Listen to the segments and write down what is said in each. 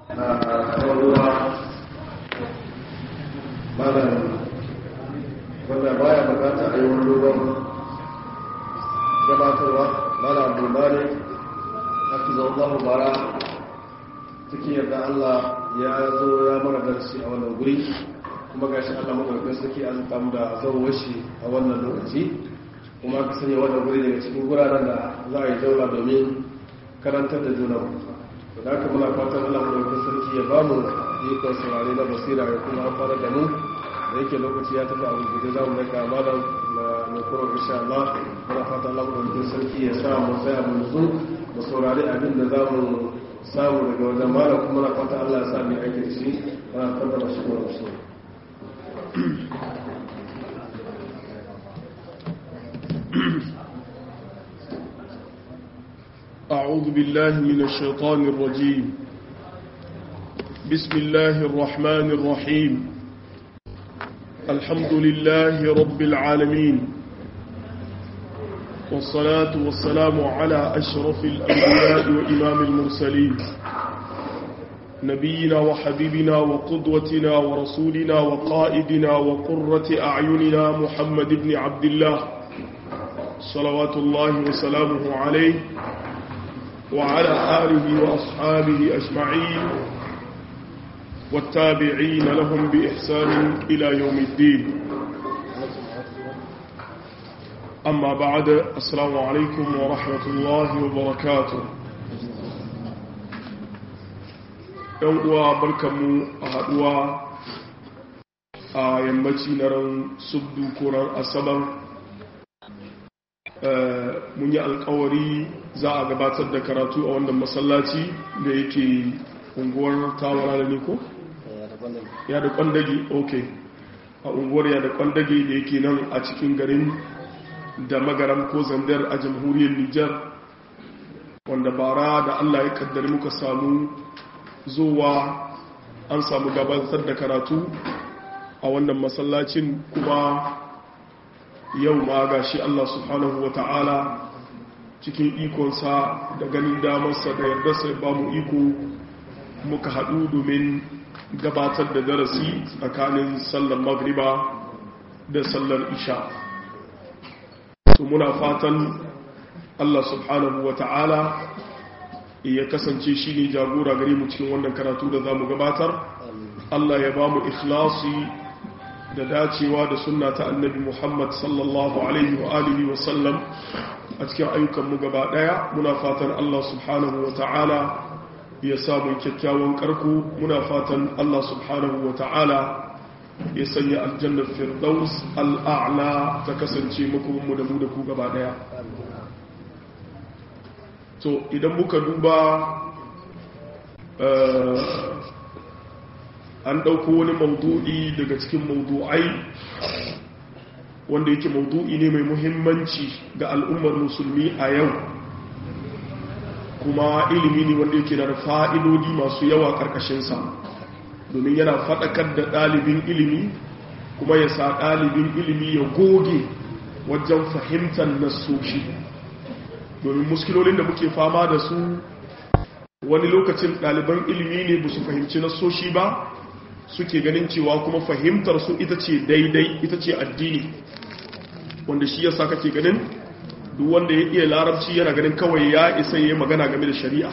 ruwa malam wanda baya bukata a yi wani dogon gabatarwa malam abdulbari haka zaune bara cikin yadda allah ya zo ya mara darsi a wannan guri kuma ga shi allah maɗaukin sarki an tam da zauwa shi a wannan lokaci kuma ka sanya wannan guri daga cikin guraren da za a yi daula domin karantar da juna da haka muna fatan allah maɗaukin sarki ya ba mu ikon saurari na basira ya kuma amfana da mu da yake lokaci ya tafi abu gudu za mu daga malam na mai insha Allah muna fatan allah maɗaukin sarki ya sa mu tsaya mu nutsu mu saurari abin da za mu samu daga wajen malam kuma na fatan allah ya sa mai aiki da shi ana fatan da shi kuma shi أعوذ بالله من الشيطان الرجيم بسم الله الرحمن الرحيم الحمد لله رب العالمين والصلاة والسلام على أشرف الأنبياء وإمام المرسلين نبينا وحبيبنا وقدوتنا ورسولنا وقائدنا وقرة أعيننا محمد بن عبد الله صلوات الله وسلامه عليه وعلى آله وأصحابه أجمعين والتابعين لهم بإحسان إلى يوم الدين أما بعد السلام عليكم ورحمة الله وبركاته uwa barkanmu a haɗuwa a yammaci na ran subdu ko ran asabar mun yi alkawari za a gabatar da karatu a wannan masallaci da yake unguwar tawara da niko? ya da kwandage ok a unguwar ya da kwandage da yake nan a cikin garin da magaram ko zandar a jamhuriyar nijar wanda bara da allah ya kaddari muka samu zuwa an samu gabatar da karatu a wannan masallacin kuma yau ma ga shi Allah subhanahu wa ta'ala cikin ikonsa da ganin damarsa da yarda sai ba mu iko muka haɗu domin gabatar da darasi tsakanin sallar magriba da sallar isha su muna fatan Allah subhanahu wa ta'ala ya kasance shi ne jagora gare mu cikin wannan karatu da za mu gabatar Allah ya ba mu ikhlasi da dacewa da sunna ta annabi Muhammad sallallahu alaihi wa alihi wa sallam a cikin ayyukanmu gaba daya muna fatan Allah subhanahu wa ta'ala ya samu kyakkyawan karku muna fatan Allah subhanahu wa ta'ala ya sanya aljannar firdaus al'a'la ta kasance makomanmu da mu da ku gaba daya to idan muka duba an ɗauko wani maudu'i daga cikin maudu'ai wanda yake maudu'i ne mai muhimmanci ga al'ummar musulmi a yau kuma ilimi ne wanda yake da fa'idodi masu yawa ƙarƙashinsa domin yana faɗakar da ɗalibin ilimi kuma ya sa ɗalibin ilimi ya goge wajen fahimtar nasoshi domin muskilolin da muke fama da su wani lokacin ɗaliban ilimi ne ba su fahimci nasoshi ba suke ganin cewa kuma fahimtar su ita ce daidai ita ce addini wanda shi yasa kake ganin duk wanda ya iya larabci yana ganin kawai ya isa yi magana game da shari'a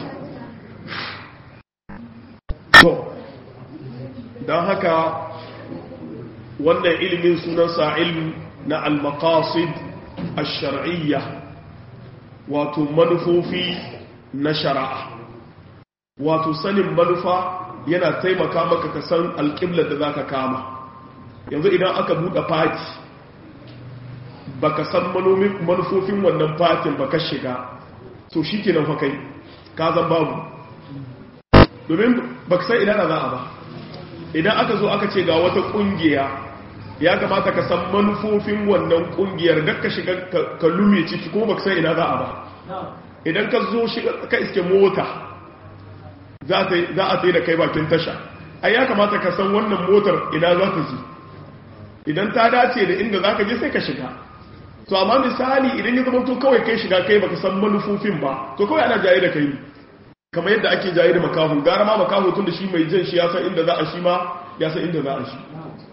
to don haka wannan ilimin sunansa ilm na al-maqasid ash-shar'iyya wato manufofi na shari'a wato sanin manufa yana taimaka maka ka san alƙiblar da za ka kama yanzu idan aka buɗe fati ba ka san manufofin wannan fatin ba ka shiga so shi ke nan kai ka zan babu domin ba ka san idan za a ba idan aka zo aka ce ga wata ƙungiya ya kamata ka san manufofin wannan ƙungiyar da ka shiga ka lume ciki kuma ba ka san ina za a ba idan ka zo ka iske mota za a tsaye da kai bakin tasha ai ya kamata ka san wannan motar ina za ta ji idan ta dace da inda za ka je sai ka shiga to amma misali idan ya zama to kawai kai shiga kai baka san manufofin ba to kawai ana jaye da kai kamar yadda ake jaye da makahu gara ma makahu tun da shi mai jan shi ya san inda za a shi ma ya san inda za a shi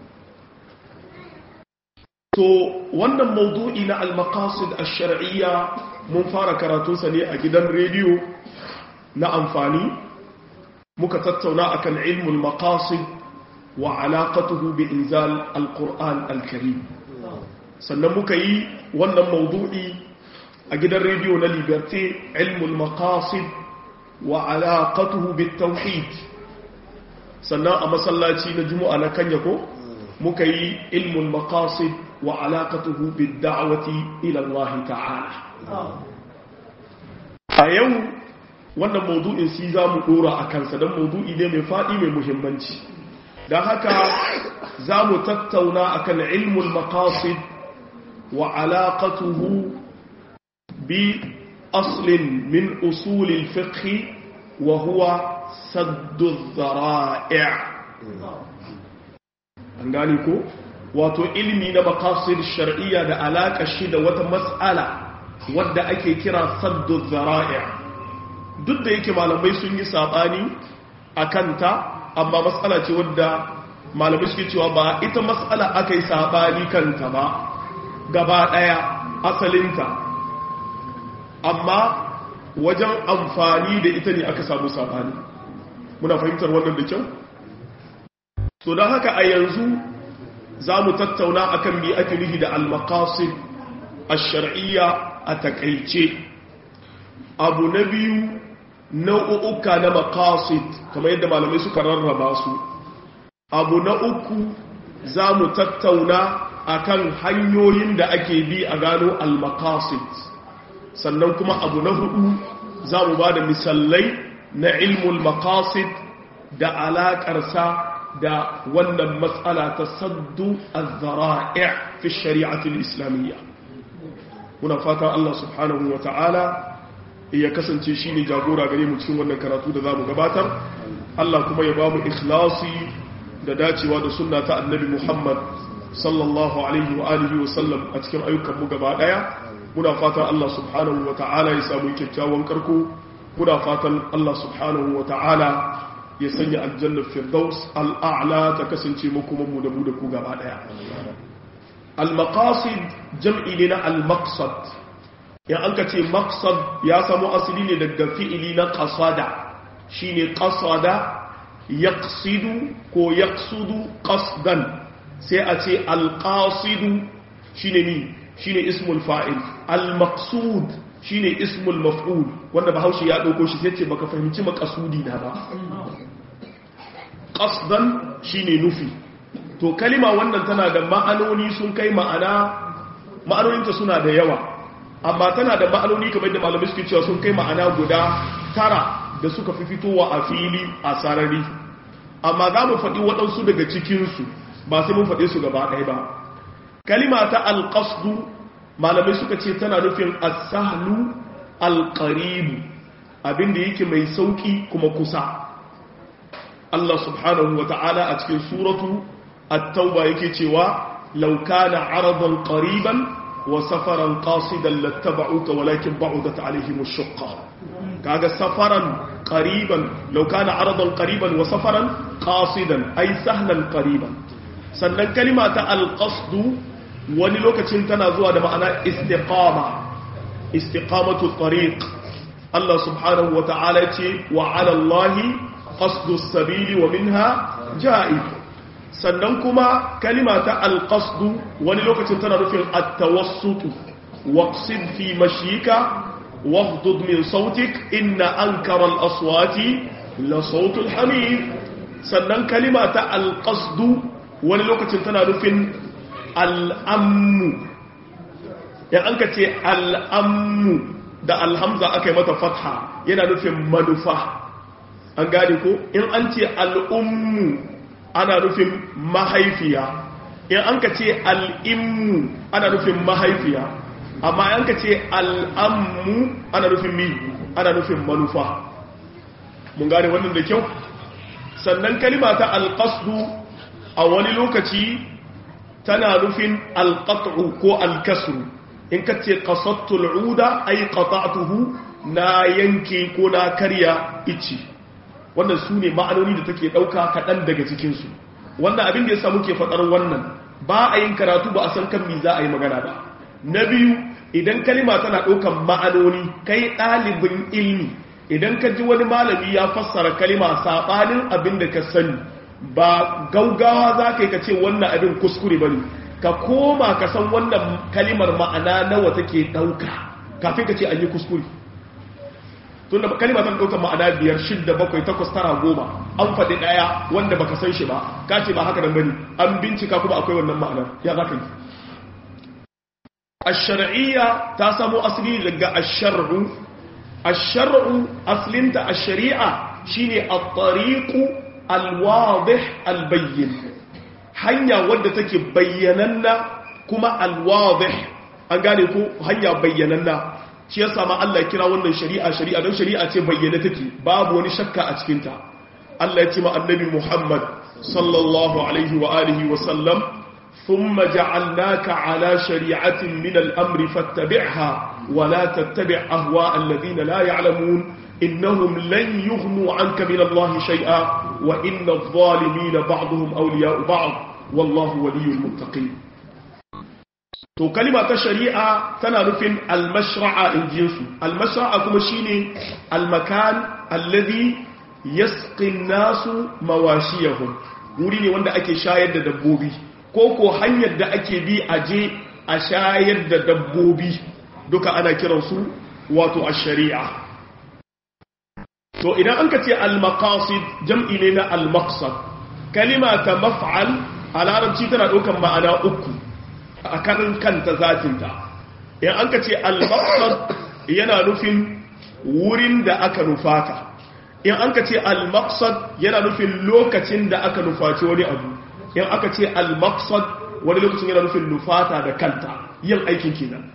to wannan maudu'i na al-maqasid ash-shar'iyya mun fara karatunsa ne a gidan rediyo na amfani muka tattauna akan ilmul maqasid wa alaqatuhu bi inzal al-qur'an al-karim sannan muka yi wannan maudu'i a gidan rediyo na liberté ilmul maqasid wa alaqatuhu bit tauhid sannan a masallaci na juma'a na kanya ko muka yi ilmul maqasid wa alaqatuhu bid da'wati ila Allah ta'ala a yau wannan maudu'in si za mu dora a kansa don maudu'i ne mai faɗi mai muhimmanci don haka za mu tattauna akan ilmul maqasid wa alaqatuhu bi aslin min usulil fiqh wa huwa saddu dhara'i' an gani ko wato ilmi na maqasid shar'iyya da alaƙa shi da wata mas'ala wadda ake kira saddu dhara'i' duk da yake malamai sun yi sabani akan ta amma mas'ala ce wadda malamai suke cewa ba ita mas'ala aka yi sabani kanta ba gaba ɗaya asalinta amma wajen amfani da ita ne aka samu sabani muna fahimtar wannan da kyau to don haka a yanzu za mu tattauna akan bi ake nufi da al-maqasid ash-shar'iyya a takaice abu na biyu nau'uka na maqasid kamar yadda malamai suka rarraba su abu na uku za mu tattauna akan hanyoyin da ake bi a gano al-maqasid sannan kuma abu na hudu za mu ba da misalai na ilmul maqasid da alaƙarsa da wannan matsala ta saddu az-zara'i' fi shari'atul islamiyya muna fatan Allah subhanahu wa ta'ala ya kasance shine jagora gare mu cikin wannan karatu da zamu gabatar Allah kuma ya ba mu ikhlasi da dacewa da sunna ta annabi Muhammad sallallahu alaihi wa alihi wa sallam a cikin ayyukan mu gaba daya muna fatan Allah subhanahu wa ta'ala ya samu kyakkyawan karko muna fatan Allah subhanahu wa ta'ala ya sanya aljannar firdaus al'a'la ta kasance makomanmu da mu da ku gaba daya al-maqasid jam'i ne na al-maqsad in an ka ce maqsad ya samu asali ne daga fi'ili na qasada shine qasada yaqsidu ko yaqsudu qasdan sai a ce al-qasidu shine ni shine ismul fa'il al-maqsud shine ismul maf'ul wanda bahaushe ya dauko shi sai ce baka fahimci maqasudi na ba qasdan shine nufi to kalima wannan tana da ma'anoni sun kai ma'ana ma'anoninta suna da yawa amma tana da ma'anoni kamar da malamai suke cewa sun kai ma'ana guda tara da suka fi fitowa a fili a sarari amma za mu faɗi waɗansu daga cikinsu ba sai mun faɗe su gaba ɗaya ba kalima ta alƙasdu malamai suka ce tana nufin asahlu alƙaribu abinda yake mai sauƙi kuma kusa Allah subhanahu wa ta'ala a cikin suratu at-tauba yake cewa law kana aradan qariban wa safaran qasidan lattaba'uka walakin ba'udat alaihim ash-shaqqa kaga safaran qariban law kana aradan qariban wa safaran qasidan ay sahlan qariban sannan kalima ta al-qasdu wani lokacin tana zuwa da ma'ana istiqama istiqamatu tariq Allah subhanahu wa ta'ala ce wa 'ala Allahi qasdu sabili wa minha ja'ib sannan kuma kalima ta alqasdu wani lokacin tana nufin at-tawassut waqsid fi mashyika waghdud min sautik inna ankara al-aswati la sawt al-hamir sannan kalima ta alqasdu wani lokacin tana nufin al-ammu ya an ka ce al-ammu da alhamza aka yi mata fatha yana nufin manufa an gane ko in an ce al'ummu ana nufin mahaifiya in an ka ce al'immu ana nufin mahaifiya amma an ka ce al'ammu ana nufin mi ana nufin manufa mun gane wannan da kyau sannan kalima ta alƙasdu a wani lokaci tana nufin alƙat'u ko alkasru in ka ce ƙasattul uda ai ƙata'atuhu na yanke ko na karya ici wannan su ne ma'anoni da take ɗauka kaɗan daga cikinsu wannan abin da ya samu ke faɗar wannan ba a yin karatu ba a san kan mi za a yi magana ba na biyu idan kalima tana ɗaukan ma'anoni kai ɗalibin ilmi idan ka ji wani malami ya fassara kalima saɓanin abin da ka sani ba gaugawa za ka yi ka ce wannan abin kuskure ba ne ka koma ka san wannan kalimar ma'ana nawa take ɗauka kafin ka ce an yi kuskure tun da kalima tana ɗaukar ma'ana biyar shidda bakwai takwas tara goma an faɗi ɗaya wanda baka san shi ba ka ce ba haka nan bane an bincika kuma akwai wannan ma'ana ya za ka yi الشرعية تاسمو أصلي لقى الشرع الشرع أصلنت الشريعة شيني الطريق الواضح البين حنيا ودتك بيننا كما الواضح أنقالكو هيا بيننا shi yasa ma Allah ya kira wannan shari'a shari'a don shari'a ce bayyana take babu wani shakka a cikinta Allah ya ce ma annabi Muhammad sallallahu alaihi wa alihi wa sallam ثم جعلناك على شريعة من الأمر فاتبعها ولا تتبع أهواء الذين لا يعلمون إنهم لن يغنوا عنك من الله شيئا وإن الظالمين بعضهم أولياء بعض والله ولي المتقين to kalima ta shari'a tana nufin almashra'a in jinsu almashra'a kuma shine almakan alladhi yasqi nasu mawashiyahum wuri ne wanda ake shayar da dabbobi ko ko hanyar da ake bi a je a shayar da dabbobi duka ana kiransu wato a shari'a to idan an ka ce al-maqasid jam'i ne na al-maqsad kalima ta maf'al a larabci tana ɗaukar ma'ana uku a kanin kanta zatinta idan an ka ce al-maqsad yana nufin wurin da aka nufata in an ka ce al-maqsad yana nufin lokacin da aka nufaci wani abu in aka ce al-maqsad wani lokacin yana nufin nufata da kanta yin aikin kenan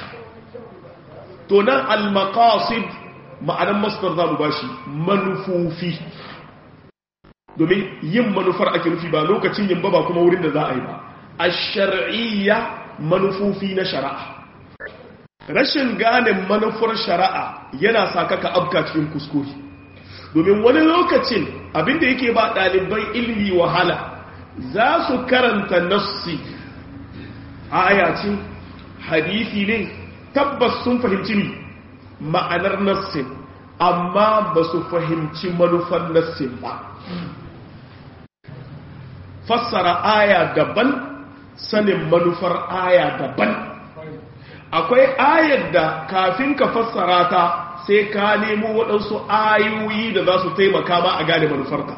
to nan al-maqasid ma'anan masdar za mu bashi manufofi domin yin manufar ake nufi ba lokacin yin ba ba kuma wurin da za a yi ba ash-shar'iyya manufofi na shari'a rashin gane manufar shari'a yana saka ka abka cikin kuskure domin wani lokacin abinda yake ba ɗaliban ilmi wahala za su karanta nassi aya ce hadisi ne tabbas sun fahimci ni ma'anar nassin amma ba su fahimci manufar nassin ba fassara aya daban sanin manufar aya daban akwai ayar da kafin ka fassara ta sai ka nemo waɗansu ayoyi da za su taimaka ma a gane manufarka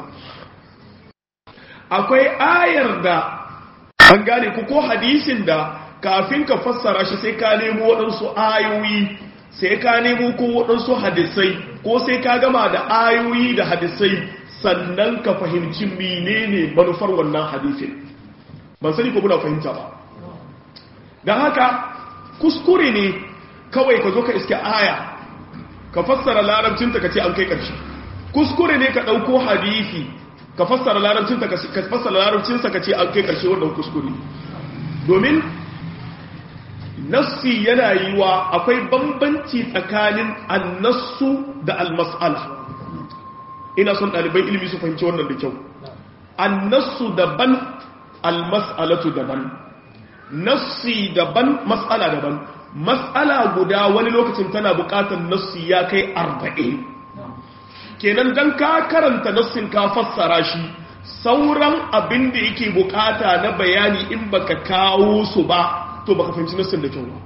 akwai ayar da an gane ku ko hadisin da kafin ka fassara shi sai ka nemo waɗansu ayoyi sai ka nemo ko waɗansu hadisai ko sai ka gama da ayoyi da hadisai sannan ka fahimci menene manufar wannan hadisin ban sani ko muna fahimta ba don haka kuskure ne kawai ka zo ka iske aya ka fassara larabcinta ka ce an kai ƙarshe kuskure ne ka ɗauko hadisi ka fassara larabcinta ka fassara larabcinsa ka ce an kai ƙarshe wannan kuskure domin nassi yana yi wa akwai bambanci tsakanin annassu da almas'ala ina son ɗalibai ilimi su fahimci wannan da kyau annassu daban almas'alatu daban nassi daban mas'ala daban mas'ala guda wani lokacin tana buƙatar nassi ya kai arba'in kenan dan ka karanta nassin ka fassara shi sauran abin da yake bukata na bayani in baka kawo su ba to baka fahimci nassin da kyau ba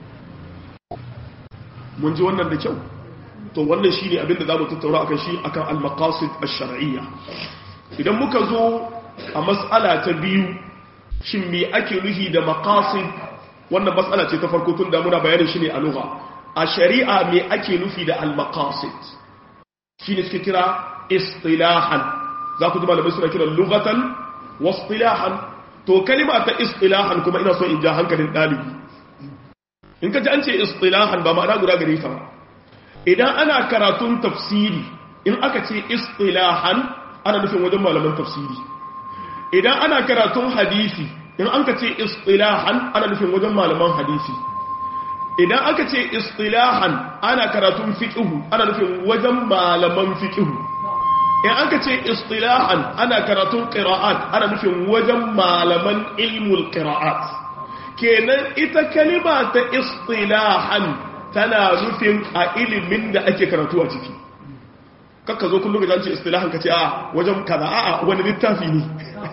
mun ji wannan da kyau to wannan shine abin da zamu tattauna akan shi akan al-maqasid ash-shar'iyya idan muka zo a mas'ala ta biyu shin me ake nuhi da maqasid wannan mas'ala ce ta farko tun da muna bayanin shi ne a lugha a shari'a me ake nufi da al-maqasid shine suke kira istilahan za ku ji malamai suna kiran lughatan wa istilahan to kalima ta istilahan kuma ina so in ja hankalin dalibi in ka ji an ce istilahan ba ma'ana guda gare ta ba idan ana karatun tafsiri in aka ce istilahan ana nufin wajen malaman tafsiri idan ana karatun hadisi in an ka ce istilahan ana nufin wajen malaman hadisi idan aka ce istilahan ana karatun fiqhu ana nufin wajen malaman fiqhu in aka ce istilahan ana karatun qira'at ana nufin wajen malaman ilmul qira'at kenan ita kalima ta istilahan tana nufin a ilimin da ake karatu a ciki kakka zo kullum ga ce istilahan ka ce a wajen kaza a wani littafi ne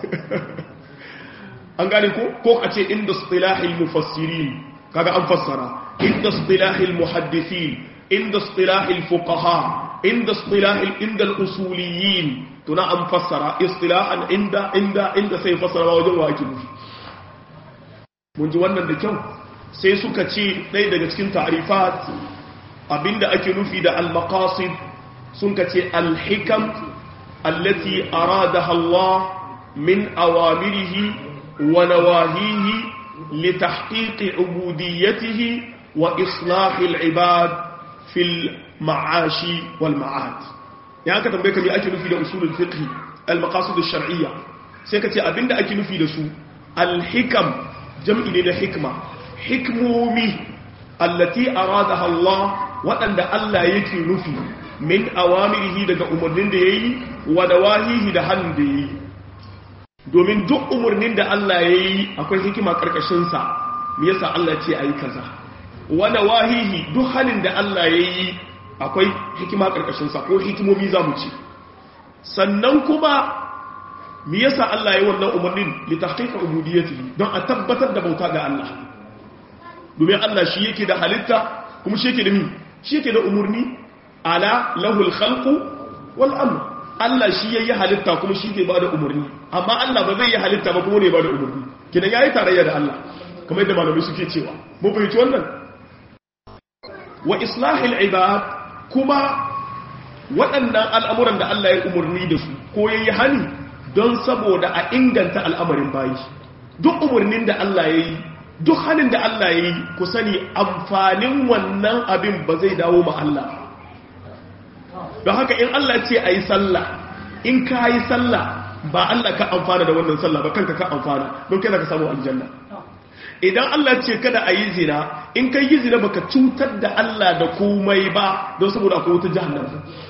an gane ko ko a ce inda istilahil mufassirin kaga an fassara inda istilahil muhaddithin inda istilahil fuqaha inda istilahil inda al-usuliyin tuna an fassara istilahan inda inda inda sai fassara wajen wa ake nufi mun ji wannan da kyau sai suka ce ɗaya daga cikin ta'rifat abinda ake nufi da al-maqasid sun ka ce al-hikam allati aradaha Allah min awamirihi ونواهيه لتحقيق عبوديته وإصلاح العباد في المعاش والمعاد يعني كتب بك بي أكي نفي لأصول الفقه المقاصد الشرعية سيكتي أبند أكي نفي لسو الحكم جمع لنا حكمة حكمومي التي أرادها الله وأن الله يكي نفي من أوامره دقى أمرين دي ونواهيه دهن دي domin duk umarnin da Allah ya yi akwai hikima ƙarƙashinsa me yasa Allah ce a yi kaza wanda wahihi duk halin da Allah ya yi akwai hikima ƙarƙashinsa ko hikimomi za mu ce sannan kuma me yasa Allah ya yi wannan umarnin li tahqiqa ubudiyyatihi don a tabbatar da bauta ga Allah domin Allah shi yake da halitta kuma shi yake da mi shi yake da umarni ala lahul khalqu wal amr Allah shi ya yi halitta kuma shi ke ba da umarni amma Allah ba zai yi halitta ba kuma ne ba da umarni kidan ya yi tarayya da Allah kamar yadda malamai suke cewa mun fahimci wannan wa islahil ibad kuma waɗannan al'amuran da Allah ya umarni da su ko ya yi hani don saboda a inganta al'amarin bayi duk umarnin da Allah ya yi duk hanin da Allah ya yi ku sani amfanin wannan abin ba zai dawo ma Allah don haka in Allah ce a yi sallah in ka yi sallah ba Allah ka amfana da wannan sallah ba kanka ka amfana don kai ka samu aljanna idan Allah ce kada a yi zina in kai yi zina baka cutar da Allah da komai ba don saboda akwai wata jahannam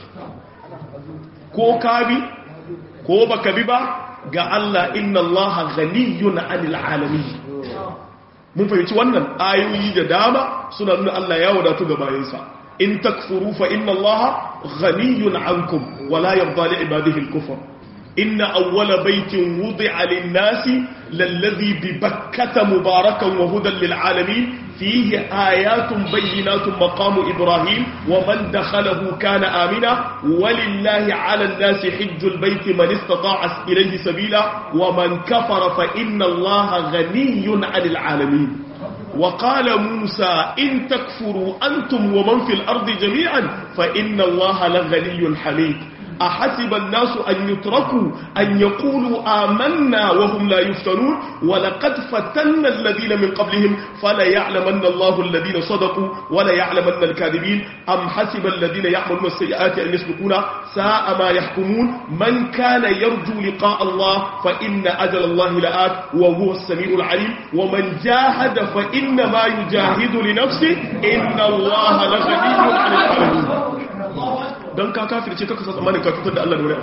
ko ka bi ko baka bi ba ga Allah inna Allah ghaniyun 'anil alamin mun fahimci wannan ayoyi da dama suna nuna Allah ya wadatu ga bayansa in takfuru fa inna allaha ghaniyun ankum wala yarda li ibadihi al-kufr inna awwala baytin wudi'a lin-nasi lalladhi bi bakkata mubarakan wa hudan lil-alamin fihi ayatun bayyinatun maqamu ibrahim wa man dakhalahu kana amina walillahi 'ala an-nasi hajjul bayti man istata'a ilayhi sabila wa man kafara fa inna allaha ghaniyun 'anil 'alamin وقال موسى إن تكفروا أنتم ومن في الأرض جميعا فإن الله لغني حميد أحسب الناس أن يتركوا أن يقولوا آمنا وهم لا يفتنون ولقد فتنا الذين من قبلهم فلا يعلمن الله الذين صدقوا ولا يعلمن الكاذبين أم حسب الذين يعملون السيئات أن يسبقونا ساء ما يحكمون من كان يرجو لقاء الله فإن أجل الله لآت وهو السميع العليم ومن جاهد فإنما يجاهد لنفسه إن الله لغني عن العالمين don ka kafirce kaka sa tsammanin ka cutar da Allah da wani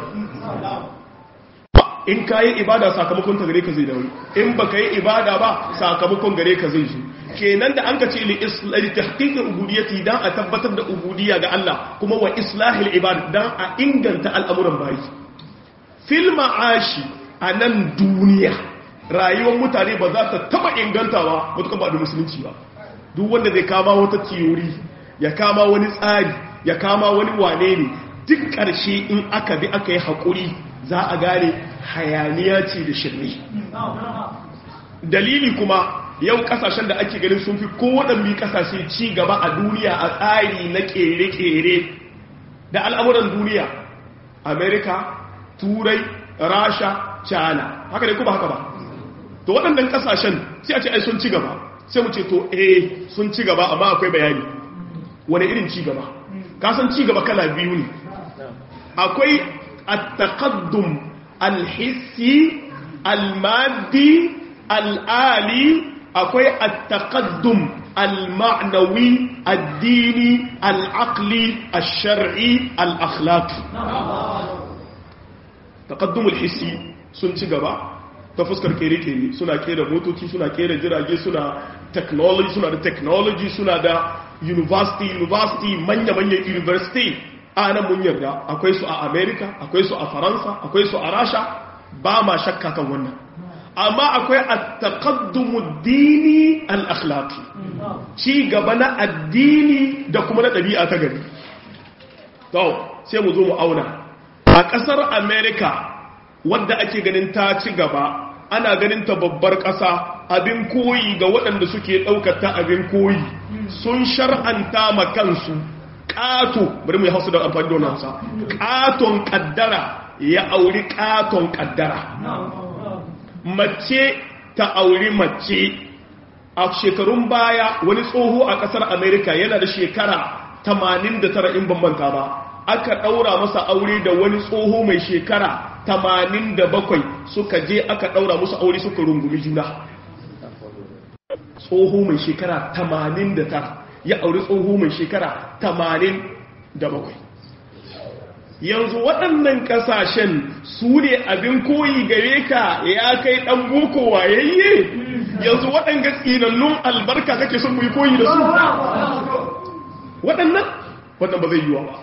in ka yi ibada sakamakon ta gare ka zai dauri in ba ka yi ibada ba sakamakon gare ka zai zo kenan da an ka ce li tahqiqi ubudiyyati dan a tabbatar da ubudiyya ga Allah kuma wa islahil ibad dan a inganta al'amuran bayi fil ma'ashi a nan duniya rayuwar mutane ba za ta taba ingantawa mutukan ba da musulunci ba duk wanda zai kama wata tiyori ya kama wani tsari ya kama wani wane ne duk ƙarshe in aka bi aka yi haƙuri za a gane hayaniya ce da shirme dalili kuma yau ƙasashen da ake ganin sun fi kowaɗanne ƙasashe ci gaba a duniya a tsari na ƙere-ƙere da al'amuran duniya amerika turai rasha china haka ne kuma haka ba to waɗannan ƙasashen sai a ce ai sun ci gaba sai mu ce to eh sun ci gaba amma akwai bayani wani irin ci gaba kasan ci gaba kala biyu ne akwai at-taqaddum al-hissi al-maddi al-ali akwai at-taqaddum al-ma'nawi ad-dini al-aqli ash-shar'i al-akhlaqi taqaddumul hissi sun ci gaba ta fuskar kere-kere suna kera motoci suna kera jirage suna technology suna da technology suna da university university manya-manyan university a nan mun yarda akwai su a america akwai su a faransa akwai su a rasha ba ma shakka kan wannan amma akwai a taqaddumu dini al-akhlaqi ci gaba na addini da kuma na ɗabi'a ta gari to sai mu zo mu auna a ƙasar america wadda ake ganin ta ci gaba ana ganin ta babbar ƙasa abin koyi ga waɗanda suke ɗaukar ta abin koyi sun shar'anta ma kansu ƙato bari mu yi hausa da amfani da wannan hausa ƙaton ƙaddara ya auri ƙaton ƙaddara mace ta auri mace a shekarun baya wani tsoho a ƙasar amerika yana da shekara 89 in bambanta ba aka ɗaura masa aure da wani tsoho mai shekara 87 suka je aka ɗaura musu aure suka rungumi juna tsoho mai shekara 89 ya auri tsoho mai shekara 87 yanzu waɗannan ƙasashen su ne abin koyi gare ka ya kai ɗan boko wayayye yanzu waɗanga tsinannun albarka kake son mu yi koyi da su waɗannan wannan ba zai yiwa ba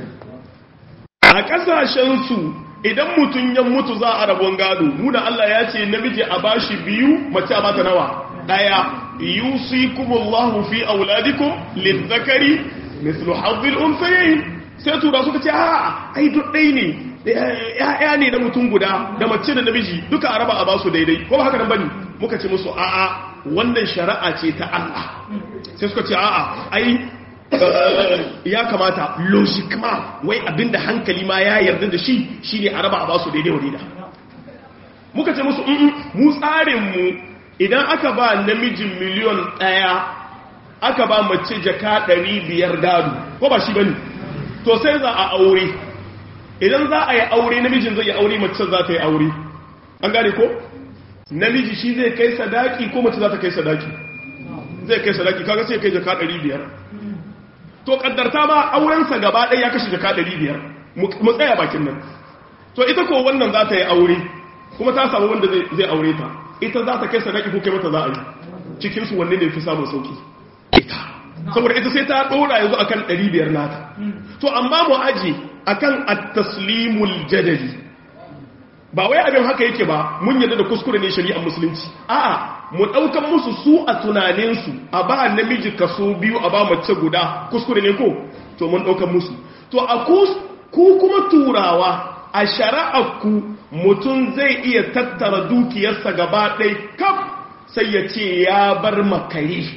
a ƙasashensu idan mutum ya mutu za a rabon gado muna Allah ya ce namiji a bashi biyu mace a bata nawa ɗaya yusikumullahu fi auladikum lizzakari mislu hazzil unsayayn sai tura suka ce a ai duk ɗai ne ya'ya ne na mutum guda da mace da namiji duka a raba a basu daidai ko ba haka nan bane muka ce musu a'a wannan shari'a ce ta Allah sai suka ce a'a ai ya kamata logiquement wai abinda hankali ma ya yarda da shi shine a raba a basu daidai wa daida muka ce musu mu tsarin mu idan aka ba namijin miliyon ɗaya aka ba mace jaka ɗari biyar gado ko ba shi bane to sai za a aure idan za a yi aure namijin zai yi aure mace za ta yi aure an gane ko namiji shi zai kai sadaki ko mace za ta kai sadaki zai kai sadaki kaga sai kai jaka 500 to kaddarta ma aurensa gaba ɗaya ya kashe jaka 500 mu tsaya bakin nan to ita ko wannan za ta yi aure kuma ta samu wanda zai aure ta ita za ta kai sadaki ko kai mata za a yi cikinsu wanne ne fi samun sauki ita saboda ita sai ta ɗora yanzu akan 500 nata to amma mu aji akan at-taslimul jadali ba wai abin haka yake ba mun yadda da kuskure ne shari'ar musulunci a'a mu daukan musu su a tunanin su a ba namiji kaso biyu a ba mace guda kuskure ne ko to mun daukan musu to a ku kuma turawa a shari'ar ku mutum zai iya tattara dukiyarsa gaba ɗaya kaf sai ya ce ya bar makare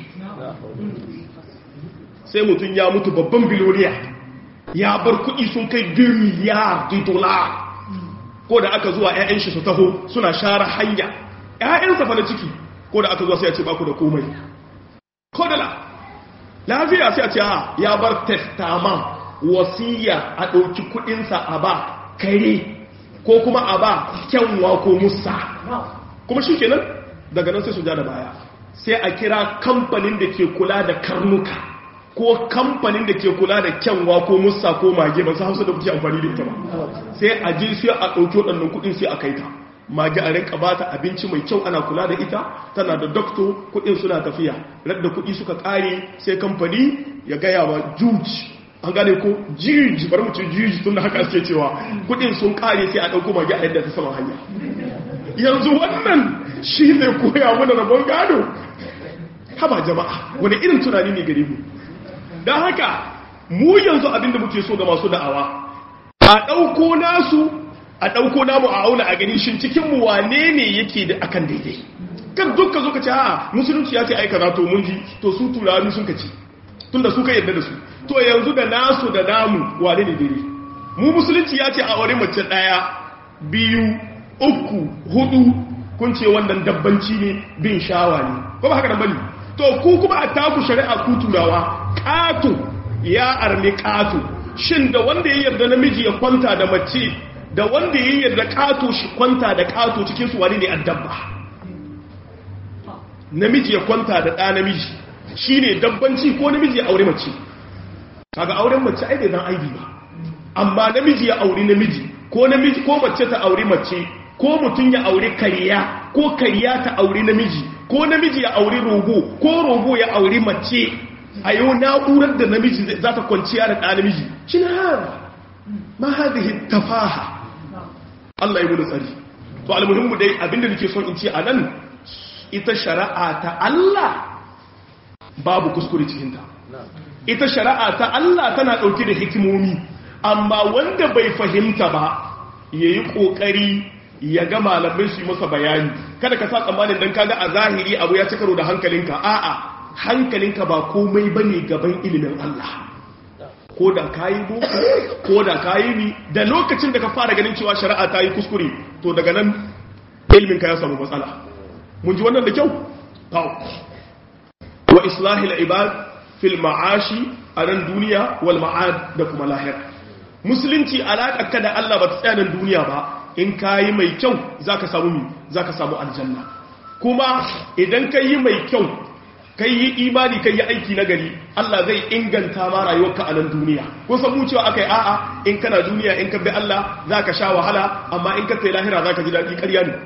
sai mutum ya mutu babban biloniya ya bar kuɗi sun kai 2 miliyar dola ko da aka zuwa 'ya'yan shi su taho suna share hanya 'ya'yansa fa na ciki ko da aka zuwa sai a ce baku da komai ko da lafiya sai a ce ya bar testament wasiya a ɗauki kuɗinsa a ba kare ko kuma a ba kyanwa ko musa kuma shi kenan daga nan sai su ja da baya sai a kira kamfanin da ke kula da karnuka ko kamfanin da ke kula da kyanwa ko musa ko mage ba su hausa da kuke amfani da ita ba sai a ji sai a ɗauki waɗannan kuɗin sai a kai ta mage a rinka ba ta abinci mai kyau ana kula da ita tana da dokto kuɗin suna tafiya radda kuɗi suka ƙare sai kamfani ya gaya wa juji an gane ko jiji bari mu ce jiji tun da haka ake cewa kuɗin sun ƙare sai a ɗauko mage a yadda ta sama hanya yanzu wannan shi zai koya mana rabon gado haba jama'a wani irin tunani ne gare mu don haka mu yanzu abinda muke so ga masu da'awa a ɗauko nasu a ɗauko namu a auna a gani shin cikinmu wane ne yake da akan daidai kan dukka zo ka ce a musulunci ya ce aika na to mun ji to su turani sun ka ci tun da su ka yarda da su to yanzu da nasu da namu wane ne daidai mu musulunci ya ce a wani mace ɗaya biyu uku hudu kun ce wannan dabbanci ne bin shawa ne ko ba haka nan bane to ku kuma a taku shari'a ku turawa ƙato ya armi ƙato shin da wanda ya yarda namiji ya kwanta da mace da wanda ya yarda ƙato shi kwanta da ƙato cikin su wani ne addabba namiji ya kwanta da ɗa namiji shine dabbanci ko namiji ya aure mace kaga auren mace ai bai zan aibi ba amma namiji ya auri namiji ko namiji ko mace ta auri mace ko mutum ya auri kariya ko kariya ta auri namiji ko namiji ya auri rogo ko rogo ya auri mace a yau na'urar da namiji za ta kwanciya da ɗa namiji shi na hara ma hadhihi tafaha Allah ya gudu tsari to almuhimmu dai abinda nake son in ce a nan ita shari'a ta Allah babu kuskure cikinta ita shari'a ta Allah tana ɗauke da hikimomi amma wanda bai fahimta ba ya yi ƙoƙari ya ga malamai su yi masa bayani kada ka sa tsammanin don kaga a zahiri abu ya cikaro da hankalinka a'a hankalinka ba komai ba ne gaban ilimin Allah ko da ka yi boko ko da ka yi ni da lokacin da ka fara ganin cewa shari'a ta yi kuskure to daga nan iliminka ya samu matsala mun ji wannan da kyau wa islahil ibad fil ma'ashi a nan duniya wal ma'ad da kuma lahira musulunci alaƙa ka da Allah ba ta tsaya nan duniya ba in ka yi mai kyau za ka samu mi za ka samu aljanna kuma idan ka yi mai kyau ka yi imani ka yi aiki na gari Allah zai inganta ma rayuwarka a nan duniya ko san mu cewa aka yi a'a in kana duniya in ka bi Allah za ka sha wahala amma in ka kai lahira za ka ji daɗi ƙarya ne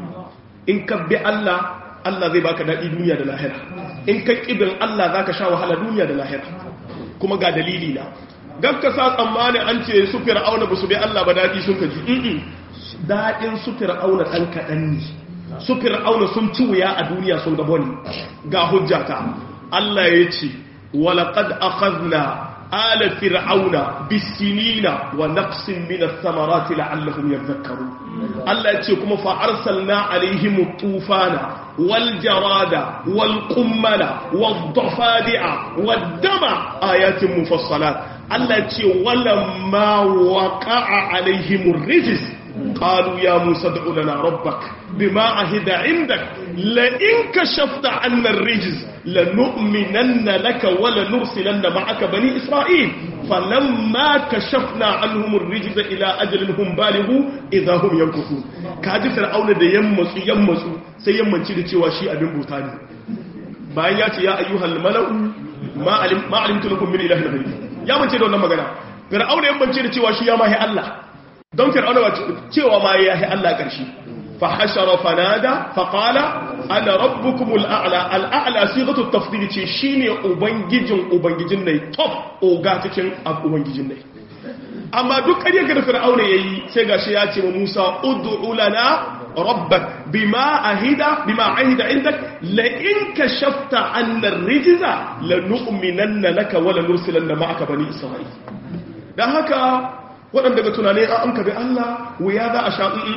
in ka bi Allah Allah zai baka daɗi duniya da lahira in ka ƙibin Allah za ka sha wahala duniya da lahira kuma ga dalili na gabka sa tsammani an ce su fir'auna ba su bi Allah ba daɗi sun ka ji daɗin su fir'auna ɗan kaɗan ne su fir'auna sun ci wuya a duniya sun gabo ne ga hujjata Allah ya ce walaƙad akhadna ala fir'auna bisinina wa naqsin min ath-thamarati la'allahum yadhakkarun Allah ya ce kuma fa arsalna alaihim tufana wal jarada wal qummala wad dafadi'a wad dama ayatin mufassalat Allah ya ce walamma waqa'a alaihim rijis قالوا يا موسى ادع لنا ربك بما عهد عندك لئن كشفت عنا الرجز لنؤمنن لك ولنرسلن معك بني إسرائيل فلما كشفنا عنهم الرجز إلى أجل هم بالغوا إذا هم ينكثون كاجي فرعون da yammasu yammasu sai yammanci da cewa shi abin bauta ne bayan ya ce ya ayyuhal mala'u ma alim ma alimtu lakum min ilahin ghayri ya mance da wannan magana fir'auna yammanci da cewa shi ya mahi Allah don fir'auna ba cewa ma ya yi Allah ƙarshe fa hashara fanada fa qala ana rabbukumul a'la al'a'la sighatu tafdil ce shine ubangijin ubangijin ne top oga cikin ubangijin ne amma duk ƙarya ga fir'auna yayi sai gashi ya ce wa Musa ud'u lana rabbak bima ahida bima ahida indak la in kashafta 'anna ar-rijza lanu'minanna laka wa lanursilanna ma'aka bani isra'il dan haka waɗanda ga tunane an ka bi Allah wuya za a sha'i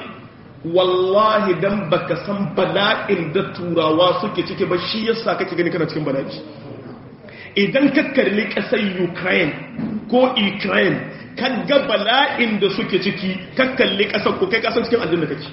wallahi dan baka san bala'in da turawa suke ciki ba shi yasa kake gani kana cikin bala'i idan ka kalli ƙasar Ukraine ko Ukraine ka ga bala'in da suke ciki ka kalli ƙasar ko kai ƙasar cikin aljanna kake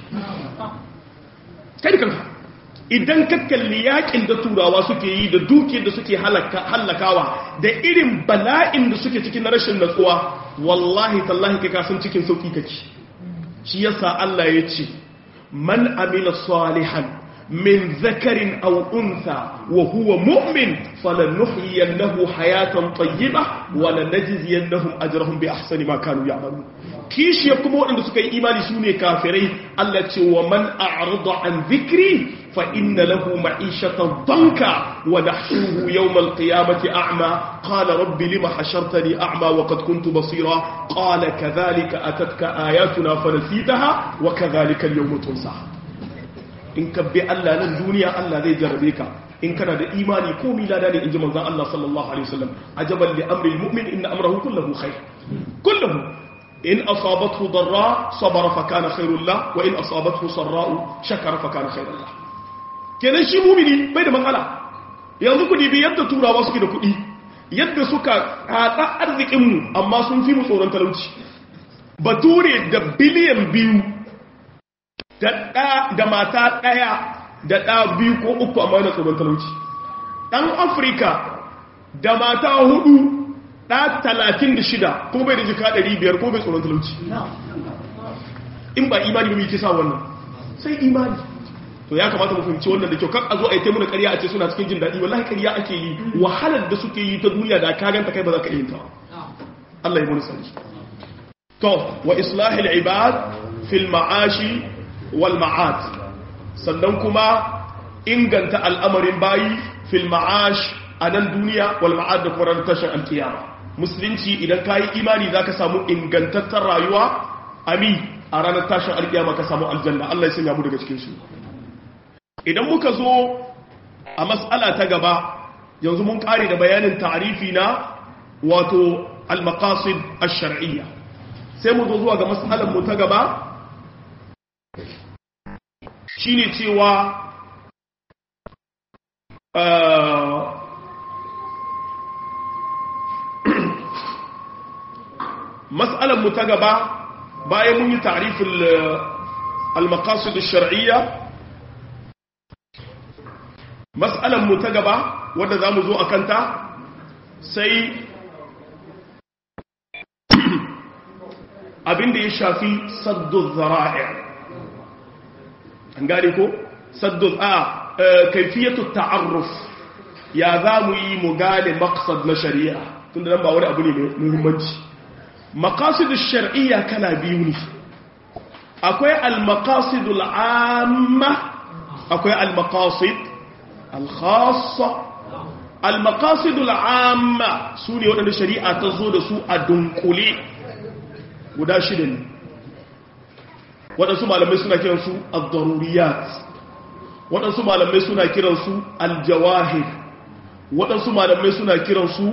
kai da kanka idan ka kalli yakin da turawa suke yi da dukiyar da suke hallakawa da irin bala'in da suke cikin na rashin natsuwa wallahi tallahi kai kasan cikin sauki kake shi yasa Allah ya ce man amila salihan min zakarin aw untha wa huwa mu'min falanuhyiyannahu hayatan tayyibah wa lanajziyannahum ajrahum bi ahsani ma kanu ya'malun kishi kuma waɗanda suka yi imani su ne kafirai Allah ce wa man a'rada an dhikri fa inna lahu ma'ishatan danka wa nahshuhu yawm al-qiyamati a'ma qala rabbi lima hashartani a'ma wa qad kuntu basira qala kadhalika atatka ayatuna fanasitaha wa kadhalika al-yawma tunsa in ka bi Allah nan duniya Allah zai jarrabe ka in kana da imani ko milada ne inji manzon Allah sallallahu alaihi wasallam ajaban li amri al-mu'min inna amrahu kulluhu khair kulluhu in asabathu darra sabara fa kana khairul la wa in asabathu sarra'u shakara fa kana khairul la kenan shi mumini bai da matsala yanzu ku dibi yadda turawa suke da kuɗi yadda suka hada arzikin mu amma sun fi mu tsoron talauci bature da biliyan biyu da ɗa da mata ɗaya da ɗa biyu ko uku amma yana tsoron talauci ɗan afirka da mata hudu ɗa talatin da shida ko bai da jika ɗari biyar ko bai tsoron talauci in ba imani ba mai kisa wannan sai imani to ya kamata mu fahimci wannan da kyau kan a zo a yi taimuna ƙarya a ce suna cikin jin daɗi wallahi ƙarya ake yi wahalar da suke yi ta duniya da ka ganta kai ba za ka yi ta Allah ya mun sani to wa islahil ibad fil ma'ashi wal ma'ad sannan kuma inganta al'amarin bayi fil ma'ash a nan duniya wal ma'ad da kuma tashin alkiyama musulunci idan ka yi imani za ka samu ingantattar rayuwa ami a ranar tashin alkiyama ka samu aljanna Allah ya sanya mu daga cikin su idan muka zo a mas'ala ta gaba yanzu mun kare da bayanin ta'rifi na wato al-maqasid ash-shar'iyya sai mu zo zuwa ga mas'alar mu ta gaba shine cewa mas'alar mu ta gaba bayan mun yi ta'rifin al-maqasid ash-shar'iyya mas'alar mu ta gaba wanda zamu zo akan ta sai abinda ya shafi saddu zara'i an gane ko saddu a kaifiyatu ta'arruf ya zamu yi mu gane maqsad na shari'a tunda nan ba wani abu ne mai muhimmanci maqasidu shar'iyya kala biyu ne akwai al-maqasidu al-amma akwai al-maqasid al-khassa al-maqasidu al-amma sune wadanda shari'a ta zo da su a dunkule guda shida ne waɗansu malamai suna kiransu al-daruriyat waɗansu malamai suna kiransu al-jawahir waɗansu malamai suna kiransu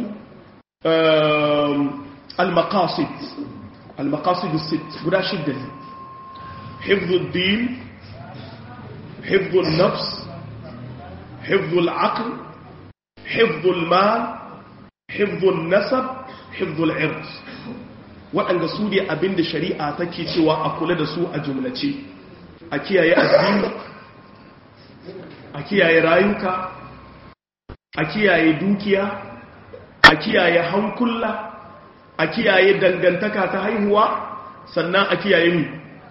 al-maqasid al-maqasid sit guda shida ne hifdhul din hifdhul nafs hifdhul aql hifdhul mal hifdhul nasab hifdhul ird waɗanda su ne abinda shari'a take cewa a kula da su a jumlace a kiyaye addini a kiyaye rayuka a kiyaye dukiya a kiyaye hankula a kiyaye dangantaka ta haihuwa sannan a kiyaye mu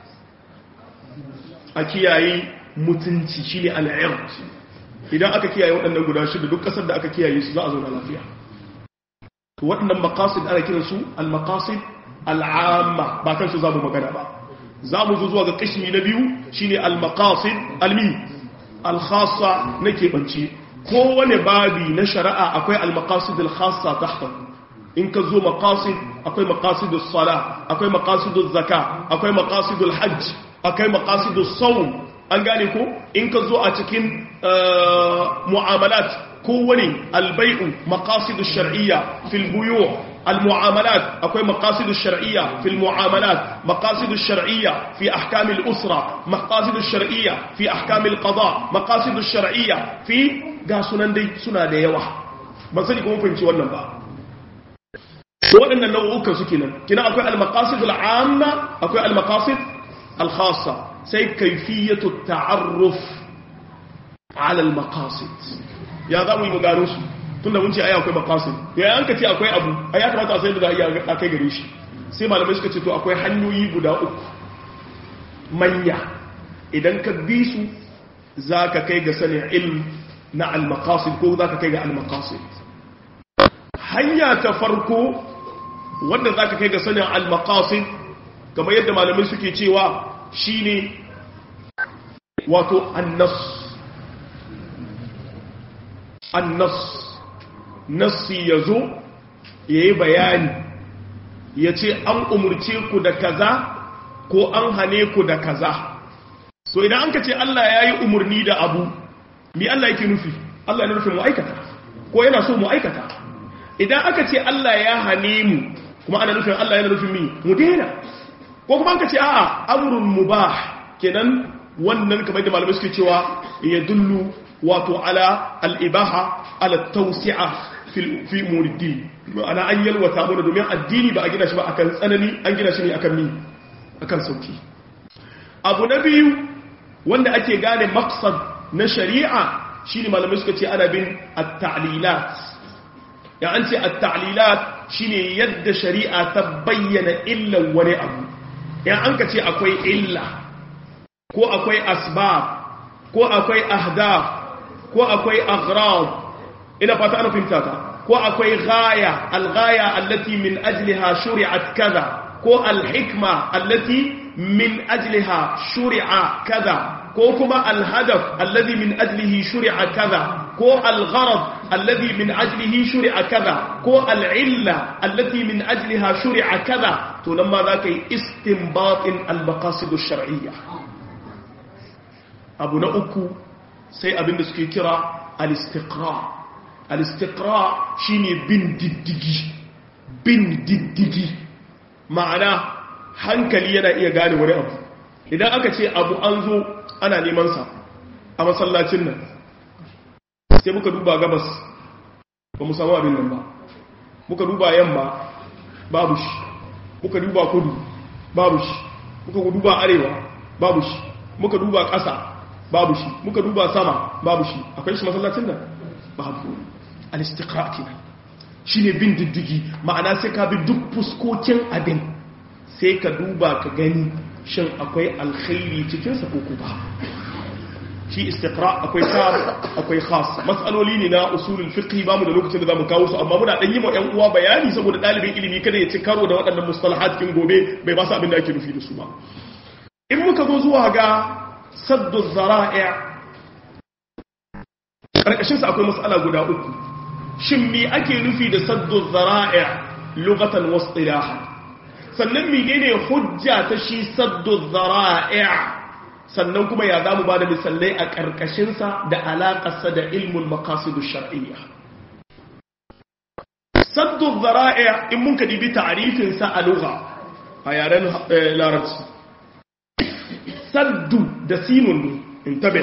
a kiyaye mutunci shine al'ird idan aka kiyaye waɗannan guda shida duk ƙasar da aka kiyaye su za a zauna lafiya waɗannan maqasid ana kiransu al-maqasid al'amma ba kansu za mu magana ba za mu zo zuwa ga kashi na biyu shine al-maqasid almi al-khassa na keɓance kowane babi na shari'a akwai al-maqasid al-khassa tahta in ka zo maqasid akwai maqasid as-sala akwai maqasid az-zaka akwai maqasid al-hajj akwai maqasid as-sawm an gane ko in ka zo a cikin mu'amalat kowane al-bai'u maqasid ash-shar'iyya fil buyu' المعاملات أكوي مقاصد الشرعية في المعاملات مقاصد الشرعية في أحكام الأسرة مقاصد الشرعية في أحكام القضاء مقاصد الشرعية في قاسنا دي سنة ديوة ما سنكم فهمتي wannan ba waɗannan nau'ukan su kenan kina akwai al-maqasid al-amma akwai al-maqasid al-khassa sai kayfiyatu ta'arruf ala al-maqasid ya za mu yi mu gano su tunda mun ce ai akwai maqasid to ya an ka ce akwai abu ai ya kamata a sai da za a iya kai gare shi sai malamai suka ce to akwai hanyoyi guda uku manya idan ka bi su za ka kai ga sanin ilm na al-maqasid ko za ka kai ga al-maqasid hanya ta farko wanda za ka kai ga sanin al-maqasid kamar yadda malamai suke cewa shine wato annas annas nassi ya zo ya yi bayani ya ce an umurce ku da kaza ko an hane ku da kaza so idan an ka ce Allah ya yi umarni da abu mi Allah yake nufi Allah yana nufin mu aikata ko yana so mu aikata idan aka ce Allah ya hane mu kuma ana nufin Allah yana nufin mi mu daina ko kuma an ka ce a'a amrun mubah kenan wannan kamar da malamai suke cewa ya dullu wato ala al-ibaha ala tawsi'a fi muriddi ana an yalwata mana domin addini ba a gina shi ba akan tsanani an gina shi ne akan mi akan sauki abu na biyu wanda ake gane maksad na shari'a shine malamai suka ce ana bin at-ta'lilat ya an ce at-ta'lilat shine yadda shari'a ta bayyana illan wani abu ya an ka ce akwai illa ko akwai asbab ko akwai ahdaf ko akwai aghrab ina fata ana fahimta ta ko akwai ghaya al-ghaya allati min ajliha shuri'at kaza ko al-hikma allati min ajliha shuri'a kaza ko kuma al-hadaf alladhi min ajlihi shuri'a kaza ko al-gharad alladhi min ajlihi shuri'a kaza ko al-illa allati min ajliha shuri'a kaza to nan ma za ka yi istinbatin al-maqasid ash-shar'iyya abu na uku sai abinda suke kira al-istiqra al-istiqra shine bin diddigi bin diddigi ma'ana hankali yana iya gane wani abu idan aka ce abu an zo ana neman sa a masallacin nan sai muka duba gabas ba mu samu abin nan ba muka duba yamma babu shi muka duba kudu babu shi muka duba arewa babu shi muka duba ƙasa babu shi muka duba sama babu shi akwai shi masallacin nan babu al-istiqra kenan shine bin diddigi ma'ana sai ka bi duk fuskokin abin sai ka duba ka gani shin akwai alkhairi cikin sa ko ba shi istiqra akwai sam akwai khas mas'aloli ne na usulul fiqh ba mu da lokacin da zamu kawo su amma muna dan yi ma ƴan uwa bayani saboda dalibin ilimi kada ya ci karo da waɗannan mustalahat kin gobe bai ba su abin da ake nufi da su ba in muka zo zuwa ga saddu zara'i karkashin sa akwai mas'ala guda uku shin me ake nufi da saddu zara'i lughatan wa istilahan sannan menene hujja ta shi saddu zara'i sannan kuma ya zamu ba da misalai a ƙarƙashinsa da alaƙarsa da ilmul makasidu shar'iyya saddu zara'i in mun ka dibi ta'arifinsa a lugha a yaren larabci saddu da sinun ne in tabe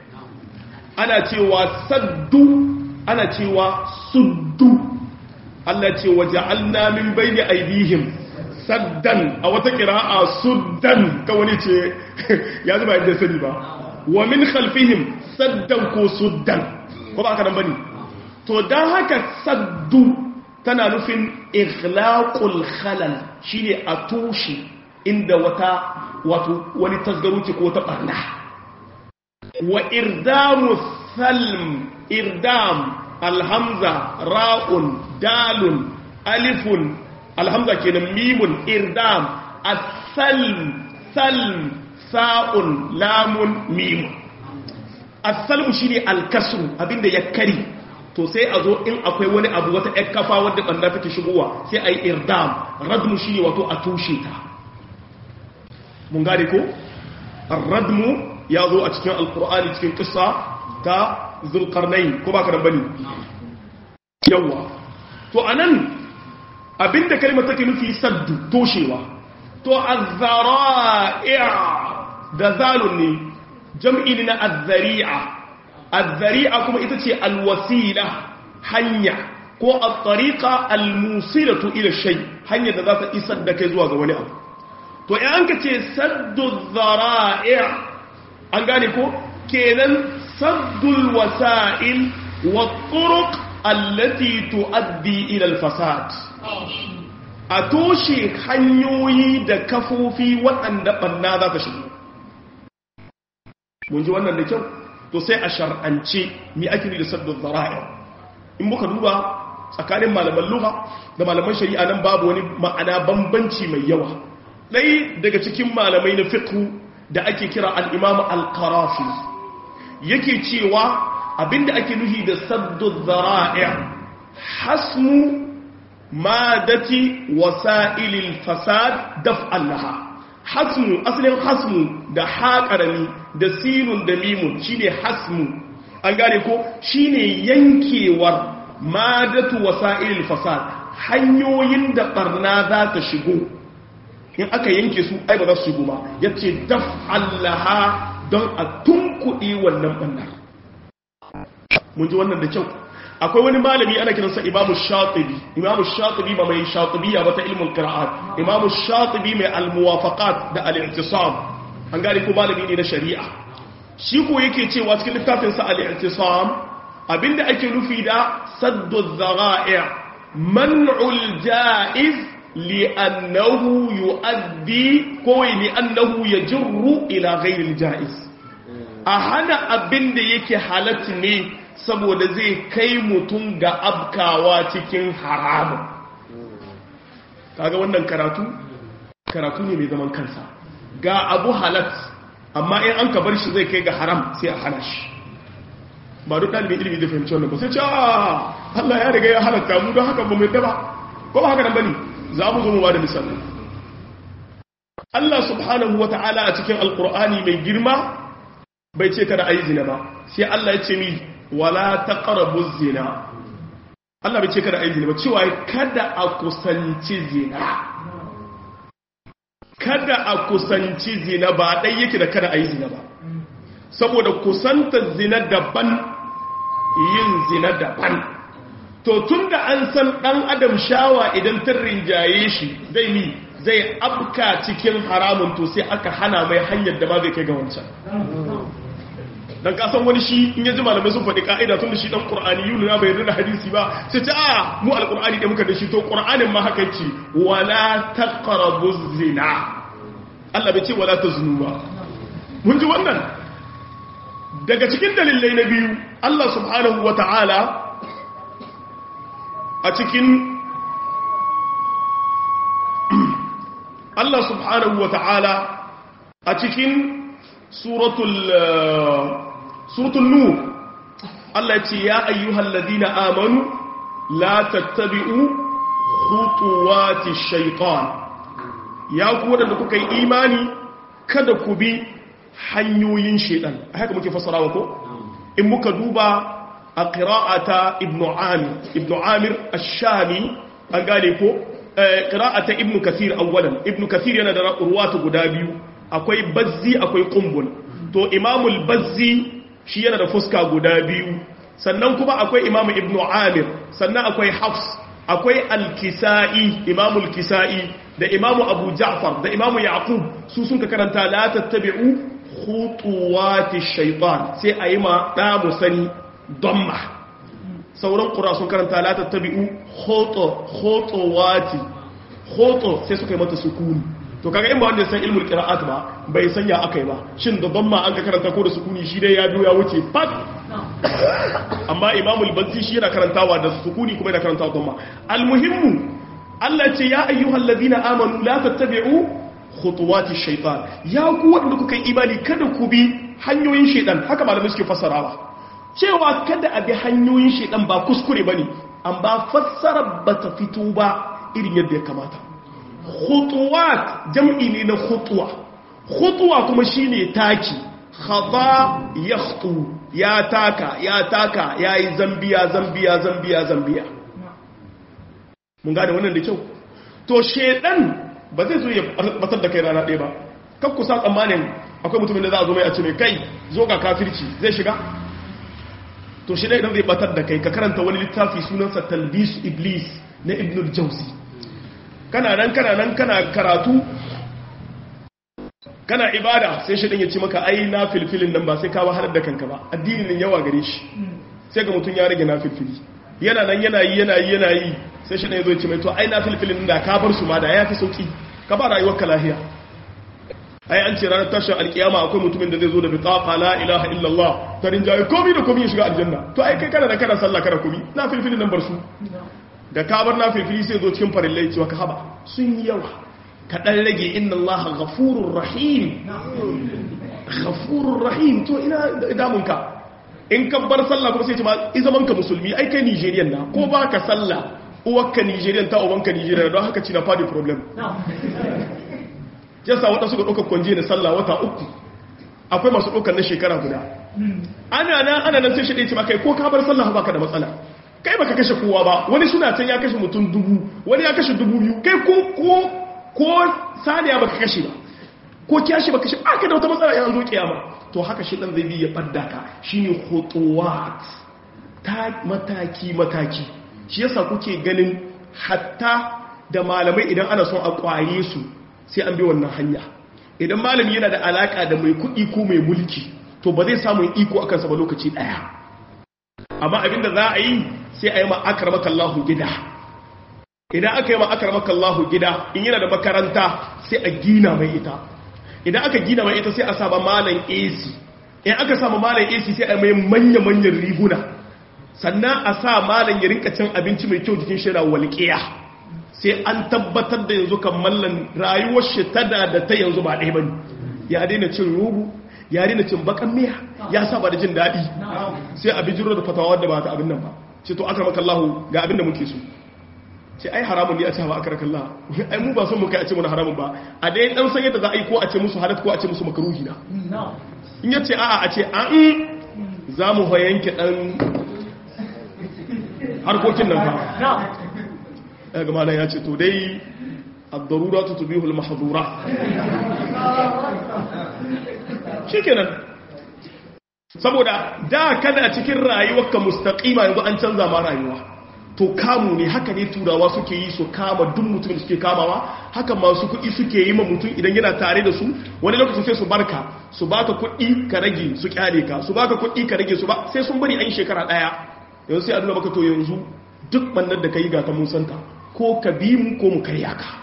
ana cewa saddu ana cewa suddu Allah ce wa ja'alna min bayni aydihim saddan a wata kira'a suddan ka wani ce ya zuba yadda sani ba wa min khalfihim saddan ko suddan ko ba aka nan bane to dan haka saddu tana nufin ighlaqul khalal shine a tushe inda wata wato wani tasgaro ce ko ta barna wa irdamu salm irdam alhamza ra'un dalun alifun alhamza kenan mimun irdam as-salm salm sa'un lamun mimun as-salm shine al-kasru abinda ya kari to sai a zo in akwai wani abu wata ƴar kafa wadda banda take shigowa sai ayi irdam radmu shine wato a tushe ta mun gane ko ar-radmu ya zo a cikin alqur'ani cikin kissa ta zulqarnain ko ba ka bane yawa to anan abinda kalmar take nufi saddu toshewa to azzara'i'a da zalun ne jam'i ne na azzari'a azzari'a kuma ita ce alwasila hanya ko at-tariqa almusilatu ila shay hanya da za ta isar da kai zuwa ga wani abu to in an ka ce saddu zara'i' an gane ko kenan saddul wasa'il wa turuq allati tuaddi ila al-fasad a toshe hanyoyi da kafofi waɗanda ɓanna za ta shigo mun ji wannan da kyau to sai a shar'ance mi ake da saddun zara'i in muka duba tsakanin malaman lugha da malaman shari'a nan babu wani ma'ana bambanci mai yawa ɗai daga cikin malamai na fiqh da ake kira al-imam al-qarafi yake cewa abinda ake nuhi da saddun zara'i hasmu madati wasa'ilil fasad daf'an laha hasmu asalin hasmu da haƙarami da sinun da mimun shine hasmu an gane ko shine yankewar madatu wasa'ilil fasad hanyoyin da barna za ta shigo in aka yanke su ai ba za su shigo ba yace daf'an laha don a tunkuɗe wannan bannar mun ji wannan da kyau akwai wani malami ana kiransa imamu shatibi imamu shatibi ba mai shatibiya ba ta ilmin qira'at imamu shatibi mai almuwafaqat da al-i'tisam an gane ko malami ne na shari'a shi ko yake cewa cikin littafin sa al-i'tisam abinda ake nufi da saddu dhara'i man'ul ja'iz li'annahu yu'addi ko li'annahu yajru ila ghayri al-ja'iz a hana abin da yake halatta ne saboda zai kai mutum ga abkawa cikin haramun kaga wannan karatu karatu ne mai zaman kansa ga abu halat amma in an ka bar shi zai kai ga haram sai a hana shi ba duk ɗalibin ilimi da fahimci wannan ba sai ce Allah ya riga ya halatta mu don haka ba mai daba ko ba haka nan bane za mu zo mu ba da misali Allah subhanahu wa ta'ala a cikin alkur'ani mai girma bai ce kada a yi zina ba sai Allah ya ce mi wala taqrabu zina Allah bai ce kada a yi zina ba cewa kada a kusanci zina kada a kusanci zina ba dai yake da kada a yi zina ba saboda kusantar zina daban yin zina daban to tunda an san dan adam shawa idan ta rinjaye shi zai mi zai abka cikin haramun to sai aka hana mai hanyar da ba zai kai ga wancan dan kasan wani shi in ya ji malamai sun faɗi ka'ida tun da shi dan qur'ani yunu na bai yarda da hadisi ba sai ta a mu alqur'ani da muka da shi to qur'anin ma haka ce wala taqrabu zina Allah bai ce wala taznu ba mun ji wannan daga cikin dalilai na biyu Allah subhanahu wata'ala a cikin Allah subhanahu wa ta'ala a cikin suratul suratul nur Allah ce ya ayyuhal ladina amanu la tattabi'u khutuwati shaytan ya ku wadanda kuka yi imani kada ku bi hanyoyin shaytan haka muke fassarawa ko in muka duba a qira'ata ibnu amir ibnu amir ash-shami an gane ko qira'ata ibnu kathir awwalan ibnu kathir yana da ruwatu guda biyu akwai bazzi akwai qumbul to imamul bazzi shi yana da fuska guda biyu sannan kuma akwai imamu ibnu amir sannan akwai hafs akwai al-kisa'i imamul kisa'i da imamu abu ja'far da imamu yaqub su sun ka karanta la tattabi'u khutuwati shaytan sai ayi ma da musani damma sauran ƙura sun karanta la tattabi'u khoto khotowati khoto sai suka yi mata sukuni to kaga in ba wanda san ilmul qira'at ba bai sanya akai ba shin da damma an ka karanta ko da sukuni shi dai ya biyo ya wuce fat amma imamul bazzi shi yana karantawa da sukuni kuma yana karantawa damma almuhimmu Allah ce ya ayyuhal ladina amanu la tattabi'u khutuwati shaytan ya ku wanda kuka yi imani kada ku bi hanyoyin shaytan haka malamai suke fassarawa cewa kada a bi hanyoyin shaidan ba kuskure ba ne an ba fassara ba ta fito ba irin yadda ya kamata khutuwat jam'i ne na khutuwa khutuwa kuma shine taki khata yakhtu ya taka ya taka yayi zambiya zambiya zambiya zambiya mun gane wannan da kyau to shaidan ba zai zo ya batar da kai rana ɗaya ba kan kusa tsammanin akwai mutumin da za a zo mai a ce mai kai zo ga kafirci zai shiga to shi idan zai batar da kai ka karanta wani littafi sunansa talbis iblis na ibn jauzi kana nan kana nan kana karatu kana ibada sai shi ya ce maka ai na filfilin nan ba sai ka wahalar da kanka ba addinin nan yawa gare shi sai ga mutum ya rage na filfili yana nan yana yi yana yi yana yi sai shi ya zo ya ce mai to ai na filfilin da ka bar su ma da ya fi sauki ka ba rayuwar ka lahiya ai an ce ranar tashin alkiyama akwai mutumin da zai zo da bitaqa la ilaha illallah ta rinjaye komi da komi ya shiga aljanna to ai kai kana da kana sallah kana komi na filfili nan bar su da ka bar na filfili sai zo cikin farillai cewa ka haba sun yi yawa ka dan rage inna allaha ghafurur rahim ghafurur rahim to ina damun ka in ka bar sallah kuma sai ce ma i zaman ka musulmi ai kai nigerian na ko ba ka sallah uwarka nigerian ta ubanka nigerian don haka ci na fadi problem yasa wata suka ɗaukar kwanje da sallah wata uku akwai masu ɗaukar na shekara guda ana nan ana nan sai shi ɗaya ce kai ko ka bar sallah baka da matsala kai baka kashe kowa ba wani suna can ya kashe mutum dubu wani ya kashe dubu biyu kai ko ko ko saniya baka kashe ba ko kiyashi baka kashe aka da wata matsala ya zo kiyama to haka shi dan zai bi ya badda ka shine khutuwat ta mataki mataki shi yasa kuke ganin hatta da malamai idan ana son a kwaye su sai an bi wannan hanya idan malami yana da alaka da mai kuɗi ko mai mulki to ba zai samu iko akan sa ba lokaci daya amma abinda za a yi sai a yi ma akramaka Allahu gida idan aka yi ma akramaka Allahu gida in yana da makaranta sai a gina mai ita idan aka gina mai ita sai a saba malam AC in aka samu malam AC sai a mai manya-manyan riguna sannan a sa malam ya rinka cin abinci mai kyau jikin shira walƙiya sai an tabbatar da yanzu kan mallan rayuwar shi tada da ta yanzu ba ɗaya bane ya daina cin rubu ya daina cin bakan miya ya saba da jin daɗi sai a bijiro da fatawa da ba ta abin nan ba ce to akramaka Allah ga abin da muke so ce ai haramun ne a ce ba akramaka Allah ai mu ba son mu kai a ce mana haramun ba a dai dan san yadda za a yi ko a ce musu halat ko a ce musu makruhi na in ya ce a'a a ce an za mu fa yanke dan harkokin nan fa daga malam ya ce to dai ad-darura tubihu al-mahdura shikenan saboda da kana cikin rayuwarka mustaqima yanzu an canza ma rayuwa to kamu ne haka ne turawa suke yi su kama duk mutumin suke kamawa haka masu kuɗi suke yi ma mutum idan yana tare da su wani lokacin sai su barka su baka kuɗi ka rage su kyale ka su baka kuɗi ka rage su ba sai sun bari an shekara ɗaya yanzu sai a nuna maka to yanzu duk bannan da ka yi ga ta mun santa ko ka bi mu ko mu karya ka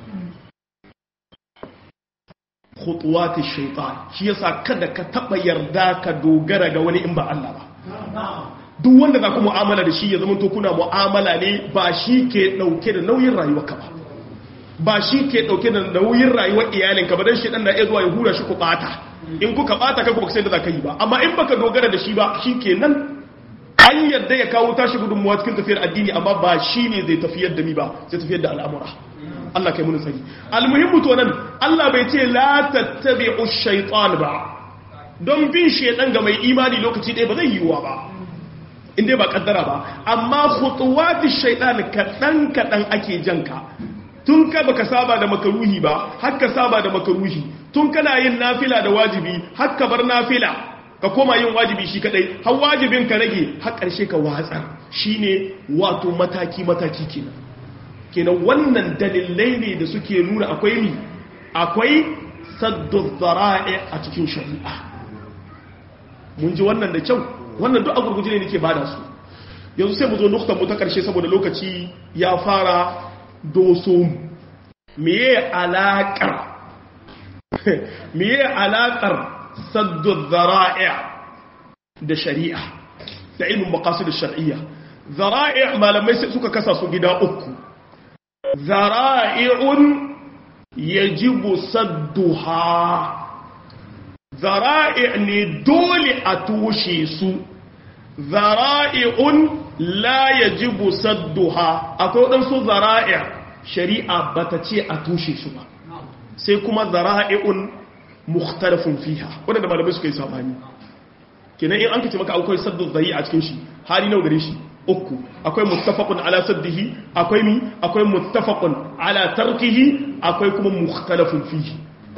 khutuwati shaitan shi yasa kada ka taba yarda ka dogara ga wani in ba Allah ba duk wanda za ku mu'amala da shi ya zama to kuna mu'amala ne ba shi ke dauke da nauyin rayuwarka ba ba shi ke dauke da nauyin rayuwar iyalinka ba dan shi dan na iya zuwa ya hura shi ku bata in kuka bata kai ku sai da za ka yi ba amma in baka dogara da shi ba shi kenan an yadda ya kawo tashi gudunmuwa cikin tafiyar addini amma ba shi ne zai tafiyar da mi ba zai tafiyar da al'amura Allah kai mun sani almuhimmu to nan Allah bai ce la tattabi'u shaytan ba don bin shaytan ga mai imani lokaci ɗaya ba zai yiwuwa ba in dai ba kaddara ba amma khutuwati shaytan kadan kadan ake janka tun ka baka saba da makaruhi ba har ka saba da makaruhi tun kana yin nafila da wajibi har ka bar nafila ka koma yin wajibi shi kadai har wajibin ka rage har karshe ka watsar shine wato mataki mataki kenan kenan wannan dalilai ne da suke nuna akwai ni akwai saddu zara'i a cikin shari'a mun ji wannan da kyau wannan duk a gurguje ne nake bada su yanzu sai mu zo nuktan mu ta karshe saboda lokaci ya fara doso meye alaƙar meye alaƙar saddu zara'i da shari'a da ilmin maqasid shar'iyya zara'i malamai sai suka kasa su gida uku zara'i'un yajibu sadduha zara'i' ne dole a tushe su zara'i'un la yajibu sadduha akwai waɗansu zara'i' shari'a bata ce a tushe su ba sai kuma zara'i'un mukhtalafun fiha wanda malamai suka yi sabani kenan in an kace maka akwai saddu zai a cikin shi hali nawa gare shi uku akwai muttafaqun ala saddihi akwai mi akwai muttafaqun ala tarkihi akwai kuma mukhtalafun fihi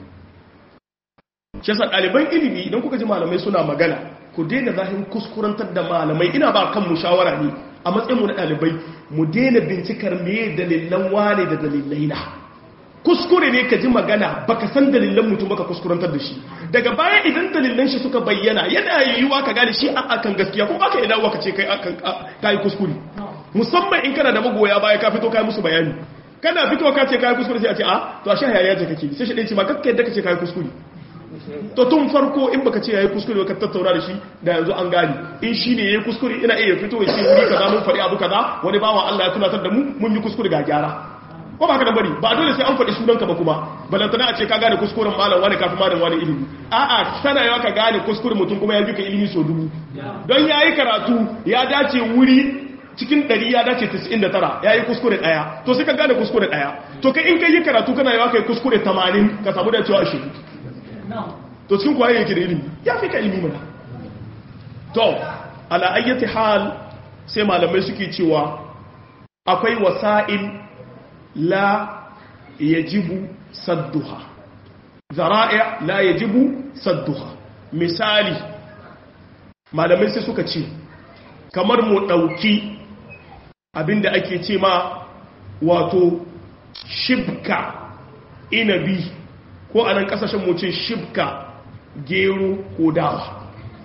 shi yasa ɗaliban ilimi idan kuka ji malamai suna magana ku daina zahin kuskurantar da malamai ina ba kan mu shawara ne a matsayin mu na ɗalibai mu daina bincikar me dalilan wane da dalilai na kuskure ne ka ji magana baka san dalilan mutum baka kuskurantar da shi daga baya idan dalilan shi suka bayyana yana yiwuwa ka gane shi a akan gaskiya ko baka idan ka ce kai akan kai kuskure musamman in kana da magoya baya ka fito kai musu bayani kana fito ka ce kai kuskure sai a ce a to a sha hayaya ce kake sai shi dai ce ma kakka yadda kace kai kuskure to tun farko in baka ce yayi kuskure ka tattauna da shi da yanzu an gane in shi ne yayi kuskure ina iya fito ya ce wuri kaza mun faɗi abu kaza wani bawa Allah ya tunatar da mu mun yi kuskure ga gyara ko ba ka dan bari ba dole sai an faɗi sunanka ba kuma balantana a ce ka gane kuskuren malam wani kafin malam wani ilimi a'a sana yawa ka gane kuskuren mutum kuma ya fi ka ilimi so dubu don yayi karatu ya dace wuri cikin ɗari ya dace 99 ya yi kuskure ɗaya to sai ka gane kuskure ɗaya to kai in ka yi karatu kana yawa ka yi kuskure 80 ka samu da cewa shi to cikin kwaye yake da ilimi ya fi ka ilimi mana to ala ayyati hal sai malamai suke cewa akwai wasa'il la yajibu sadduha zara'i la yajibu sadduha misali malamai sai suka ce kamar mu ɗauki abinda ake ce ma wato shibka inabi ko a nan ƙasashen mu ce shibka gero ko dawa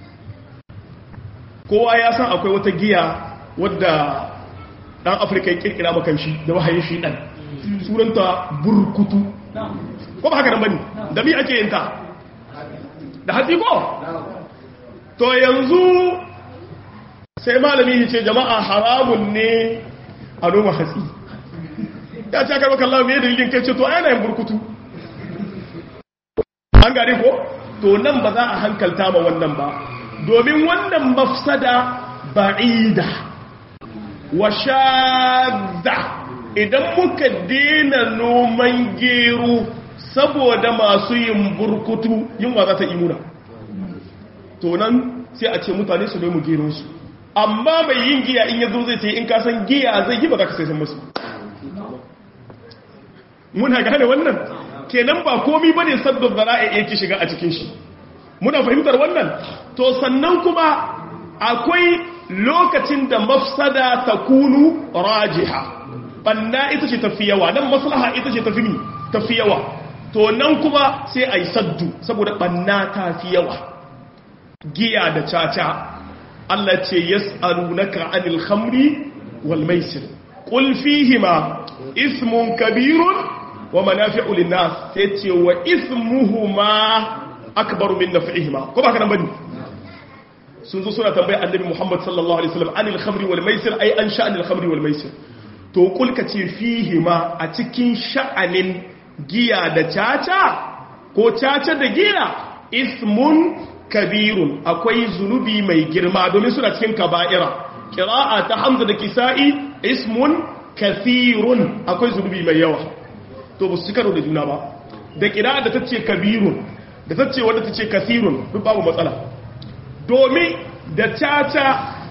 kowa ya san akwai wata giya wadda ɗan afirka ya ƙirƙira makanshi da wahayin shi ɗan suranta burkutu ko ba haka nan bane da mi ake yin ta da hatsi ko to yanzu sai malami ya ce jama'a haramun ne a noma hatsi ya ce karɓar kallon mai dalilin kai ce to ana yin burkutu an gane ko to nan ba za a hankalta ma wannan ba domin wannan mafsada ba'ida wa shadda idan muka dena noman gero saboda masu yin burkutu yunwa za ta imuna to nan sai a ce mutane su nemi geronsu amma mai yin giya in yazo zai ce in ka san giya zai yi ba za ka sai san musu muna gane wannan kenan ba komi bane sabbin zara'i yake shiga a cikin shi muna fahimtar wannan to sannan kuma akwai lokacin da mafsada ta kunu rajiha banna ita ce tafi yawa nan maslaha ita ce tafi tafi yawa to nan kuma sai a yi saddu saboda banna ta fi yawa giya da caca Allah ce yas'alunaka anil khamri wal maisir qul fihima ismun kabirun wa manafi'u lin-nas sai ce wa ismuhuma akbaru min naf'ihima ko ba ka nan bane sun zo suna tambaya annabi Muhammad sallallahu alaihi wasallam anil khamri wal maisir ai an sha'anil khamri wal maisir to kul ka ce fihima a cikin sha'anin giya da caca ko caca da giya ismun kabirun akwai zunubi mai girma domin suna cikin kaba'ira kira'a ta hamza da kisa'i ismun kathirun akwai zunubi mai yawa to ba su karo da juna ba da kira'a da ta ce kabirun da ta ce wadda ta ce kathirun duk babu matsala domin da caca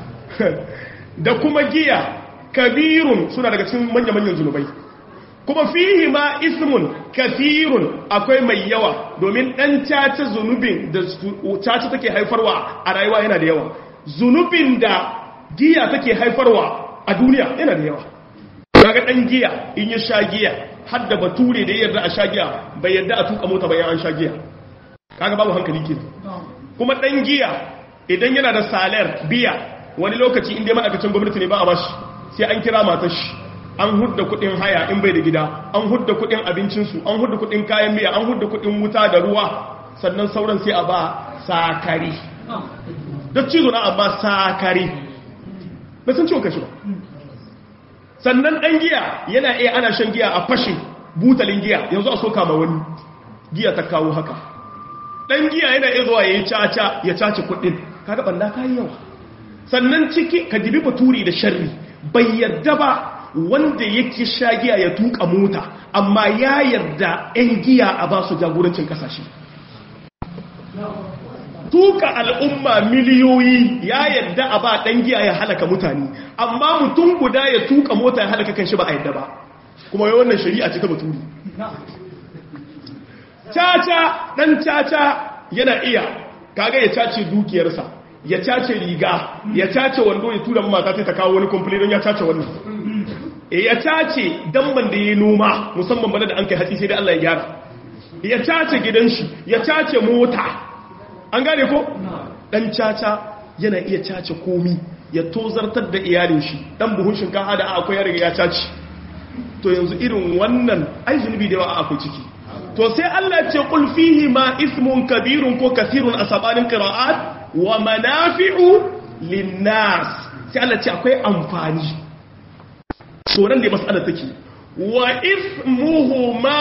da kuma giya kabirun suna daga cikin manya-manyan zunubai kuma fihi ma ismun kathirun akwai mai yawa domin dan caca zunubin da caca take haifarwa a rayuwa yana da yawa zunubin da giya take haifarwa a duniya yana da yawa kaga dan giya in ya sha giya har da bature da yarda a sha giya bai yarda a tuka mota bayan an sha giya kaga babu hankali ke kuma dan giya idan yana da salar biya wani lokaci inda ma'aikacin gwamnati ne ba a bashi sai an kira matar shi an hudda kudin haya in bai da gida an hudda kudin abincinsu an hudda kudin kayan miya an hudda kudin wuta da ruwa sannan sauran sai a ba sakari da cizo na amma sakari bai san ciwon kashi ba sannan ɗan giya yana iya ana shan giya a fashe butalin giya yanzu a soka ma wani giya ta kawo haka ɗan giya yana iya zuwa ya yi caca ya caci kudin kaga banda kayi yawa sannan ciki ka dibi baturi da sharri bai yarda ba wanda yake sha giya ya tuka mota amma ya yarda 'yan giya a ba su jagorancin kasashe tuka al'umma miliyoyi ya yarda a ba ɗan giya ya halaka mutane amma mutum guda ya tuka mota ya halaka kan shi ba a yarda ba kuma yi wannan shari'a ce ta baturi caca ɗan caca yana iya kaga ya cace dukiyarsa ya cace riga ya cace wando ya tura mata ta kawo wani kumfuli don ya cace wannan ya cace damban da ya noma musamman bane da an kai hatsi sai da Allah ya gyara ya cace gidan shi ya cace mota an gane ko dan caca yana iya cace komi ya tozartar da iyalin shi dan buhun shinkafa da akwai ya riga ya cace to yanzu irin wannan ai zunubi da yawa akwai ciki to sai Allah ya ce qul fihi ma ismun kabirun ko kathirun asabanin qira'at wa manafi'u linnas sai Allah ce akwai amfani tsoron da mas'ala take wa ismuhuma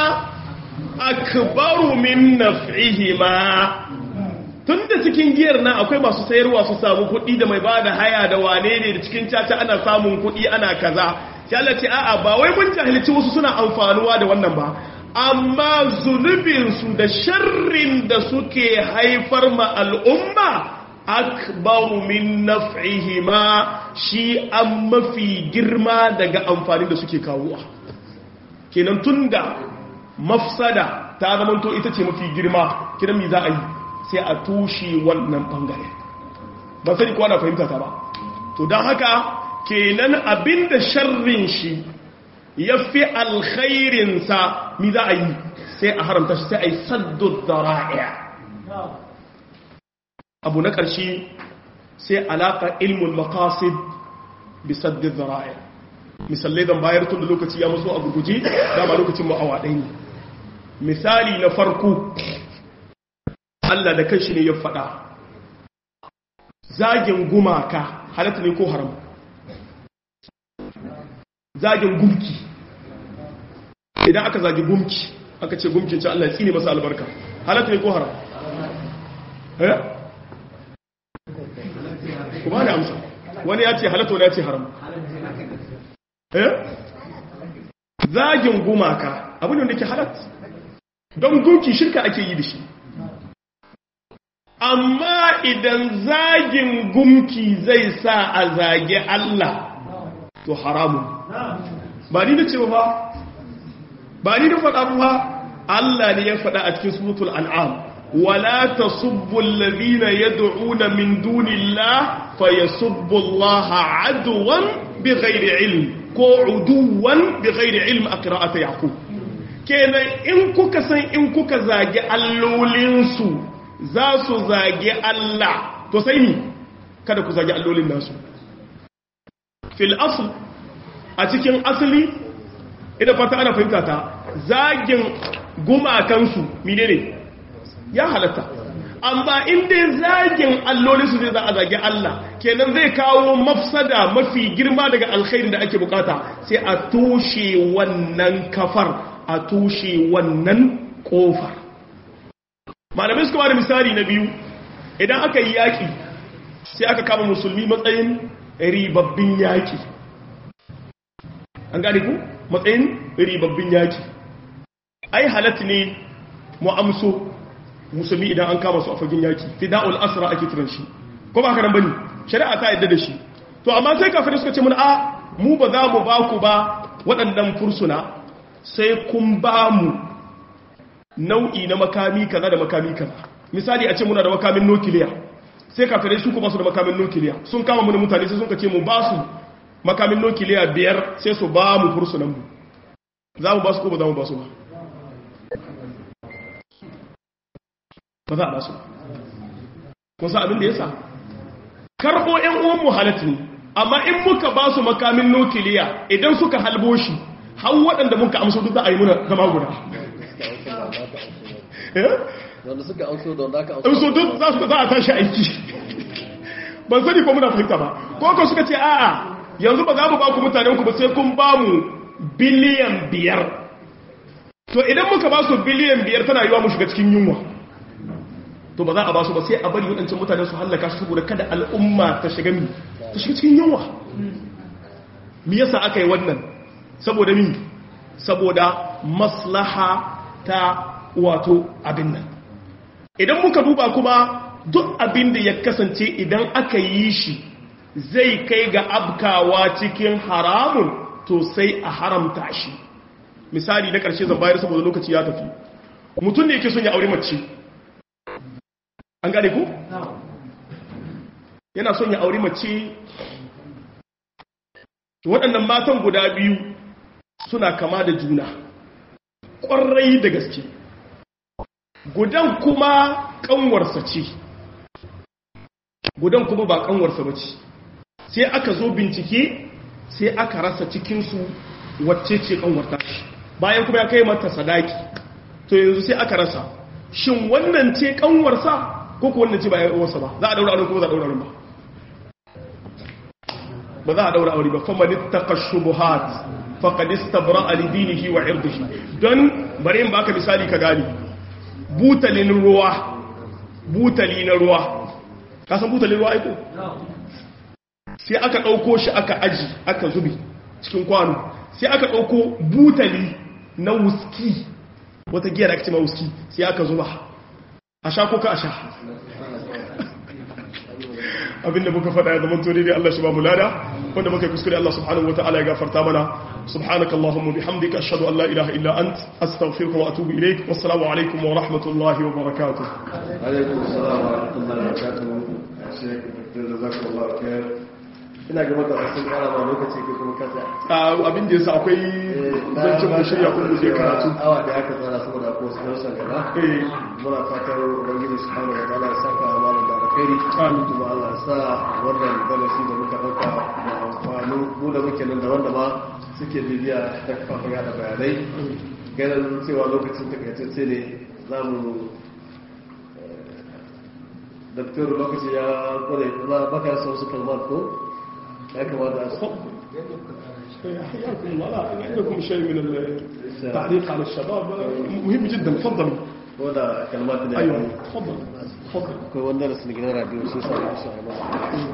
akbaru min naf'ihima tunda cikin giyar nan akwai masu sayarwa su samu kuɗi da mai bada haya da wane ne da cikin caca ana samun kuɗi ana kaza sai Allah ce a'a ba wai mun jahilci wasu suna amfanuwa da wannan ba amma zunubinsu da sharrin da suke haifar ma al'umma akbaru min naf'ihima shi an mafi girma daga amfani da suke kawowa kenan tunda mafsada ta zamanto ita ce mafi girma kiran mi za a yi sai a tushe wannan bangare ba sani kuwa na fahimta ta ba to don haka kenan abinda sharrin shi ya fi alkhairinsa mi za a yi sai a haramta shi sai a yi saddu zara'a abu na ƙarshe sai alaƙa ilmul maqasid bi saddu zara'a misalai zan bayar tun da lokaci ya maso a gurguje dama lokacin ma'awa ɗaya ne misali na farko Allah da kanshi ne ya faɗa zagin gumaka halatta ne ko haram zagin gumki idan aka zagi gumki aka ce gumkin ce Allah ya tsine masa albarka halatta ne ko haram eh kuma da amsa wani ya ce halatta wani ya ce haram eh zagin gumaka abin da ke halatta don gunki shirka ake yi da shi amma idan zagin gumki zai sa a zage Allah to haramun ba ni da ce ba ba ni da faɗa ba Allah ne ya faɗa a cikin suratul an'am wala tasubbu alladhina yad'una min dunillah fayasubbu Allah adwan bighairi ilm ko uduwan bighairi ilm a qira'ati yaqub kenan in kuka san in kuka zage allolinsu za su zage Allah to sai ni kada ku zage allolin nasu fil asl a cikin asali idan fata ana fahimta ta zagin gumakansu mine ne ya halatta amma inda zagin allolinsu zai za a zage Allah kenan zai kawo mafsada mafi girma daga alkhairin da ake bukata sai a toshe wannan kafar a toshe wannan kofar malamai suka bada misali na biyu idan aka yi yaƙi sai aka kama musulmi matsayin ribabbin yaƙi an gane ku matsayin ribabbin yaƙi ai halatta ne mu amso musulmi idan an kama su a fagen yaƙi fida'ul asra ake kiran shi ko ba ka nan bane shari'a ta yadda da shi to amma sai kafin suka ce mun a mu ba za mu ba ku ba waɗannan fursuna sai kun ba mu nau'i na makami kaza da makami kaza misali a ce muna da makamin nukiliya sai kafirai su kuma su da makamin nukiliya sun kama mu mutane sai sun ka ce mu ba su makamin nukiliya biyar sai su ba mu fursunan mu za mu ba su ko ba za mu ba su ba ba za a ba su kun sa abin da ya sa karɓo ‘yan uwan mu halatta ne amma in muka ba su makamin nukiliya idan suka halbo shi har waɗanda muka amsa duk za a yi muna zama guda wanda suka amso da wanda aka amso amso duk za su za a tashi aiki ban sani ko muna fahimta ba ko ko suka ce a'a yanzu ba za mu ba ku mutanen ku ba sai kun ba mu biliyan biyar to idan muka ba su biliyan biyar tana yiwa mu shiga cikin yunwa to ba za a ba su ba sai a bari waɗancan mutane su hallaka su saboda kada al'umma ta shiga mi ta shiga cikin yunwa me yasa aka yi wannan saboda mi saboda maslaha ta wato abin nan idan muka duba kuma duk abin da ya kasance idan aka yi shi zai kai ga abkawa cikin haramun to sai a haramta shi misali na ƙarshe zan bayar saboda lokaci ya tafi mutum ne yake son ya aure mace an gane ku? yana son ya aure mace waɗannan matan guda biyu suna kama da juna ƙwarai da gaske gudan kuma ƙanwarsa ce gudan kuma ba ƙanwarsa ba ce sai aka zo bincike sai aka rasa cikinsu wacce ce ƙanwarta bayan kuma ya kai mata sadaki to yanzu sai aka rasa shin wannan ce ƙanwarsa ko ko wannan ce ba ya uwarsa ba za a daura aure ko za a daura aure ba ba za a daura aure ba fa man ittaqa shubuhat faqad istabra li dinihi wa irdihi don bari in baka misali ka gani butalin ruwa butali na ruwa ka san butalin ruwa aiko sai aka dauko shi aka aji aka zubi cikin kwano sai aka dauko butali na wuski wata giya da ake ce ma wuski sai aka zuba a sha ko ka a sha abinda muka faɗa ya zama tori dai Allah shi ba mu lada wanda muka kuskure Allah subhanahu wataala ya gafarta mana subhanaka allahumma bihamdika ashhadu an la ilaha illa ant astaghfiruka wa atubu ilaik wassalamu alaikum wa rahmatullahi wa barakatuh alaikum assalam wa rahmatullahi wa barakatuh shek jazakallahu khair ina ga mata sun kara ba lokaci ko kuma kasa abin da yasa akwai zancin mu shirya kun guje karatu awa da aka tsara saboda ko su dausa gaba eh muna fatar ubangiji subhanahu wa ta'ala ya saka malam da alkhairi Amin. kuma Allah ya sa wannan darasi da muka dauka da amfani mu da muke nan da wanda ma suke bibiya ta kafafen yada bayanai ganin cewa lokacin takaitacce ne za mu daktar lokaci ya kware ba baka yasa wasu kalmar ko ya kamata a حياكم الله لا عندكم شيء من التعليق على الشباب مهم جدا تفضلوا ko da kalmar ne ايوه تفضل تفضل akwai wanda da sun gina radio shi sa ya shi a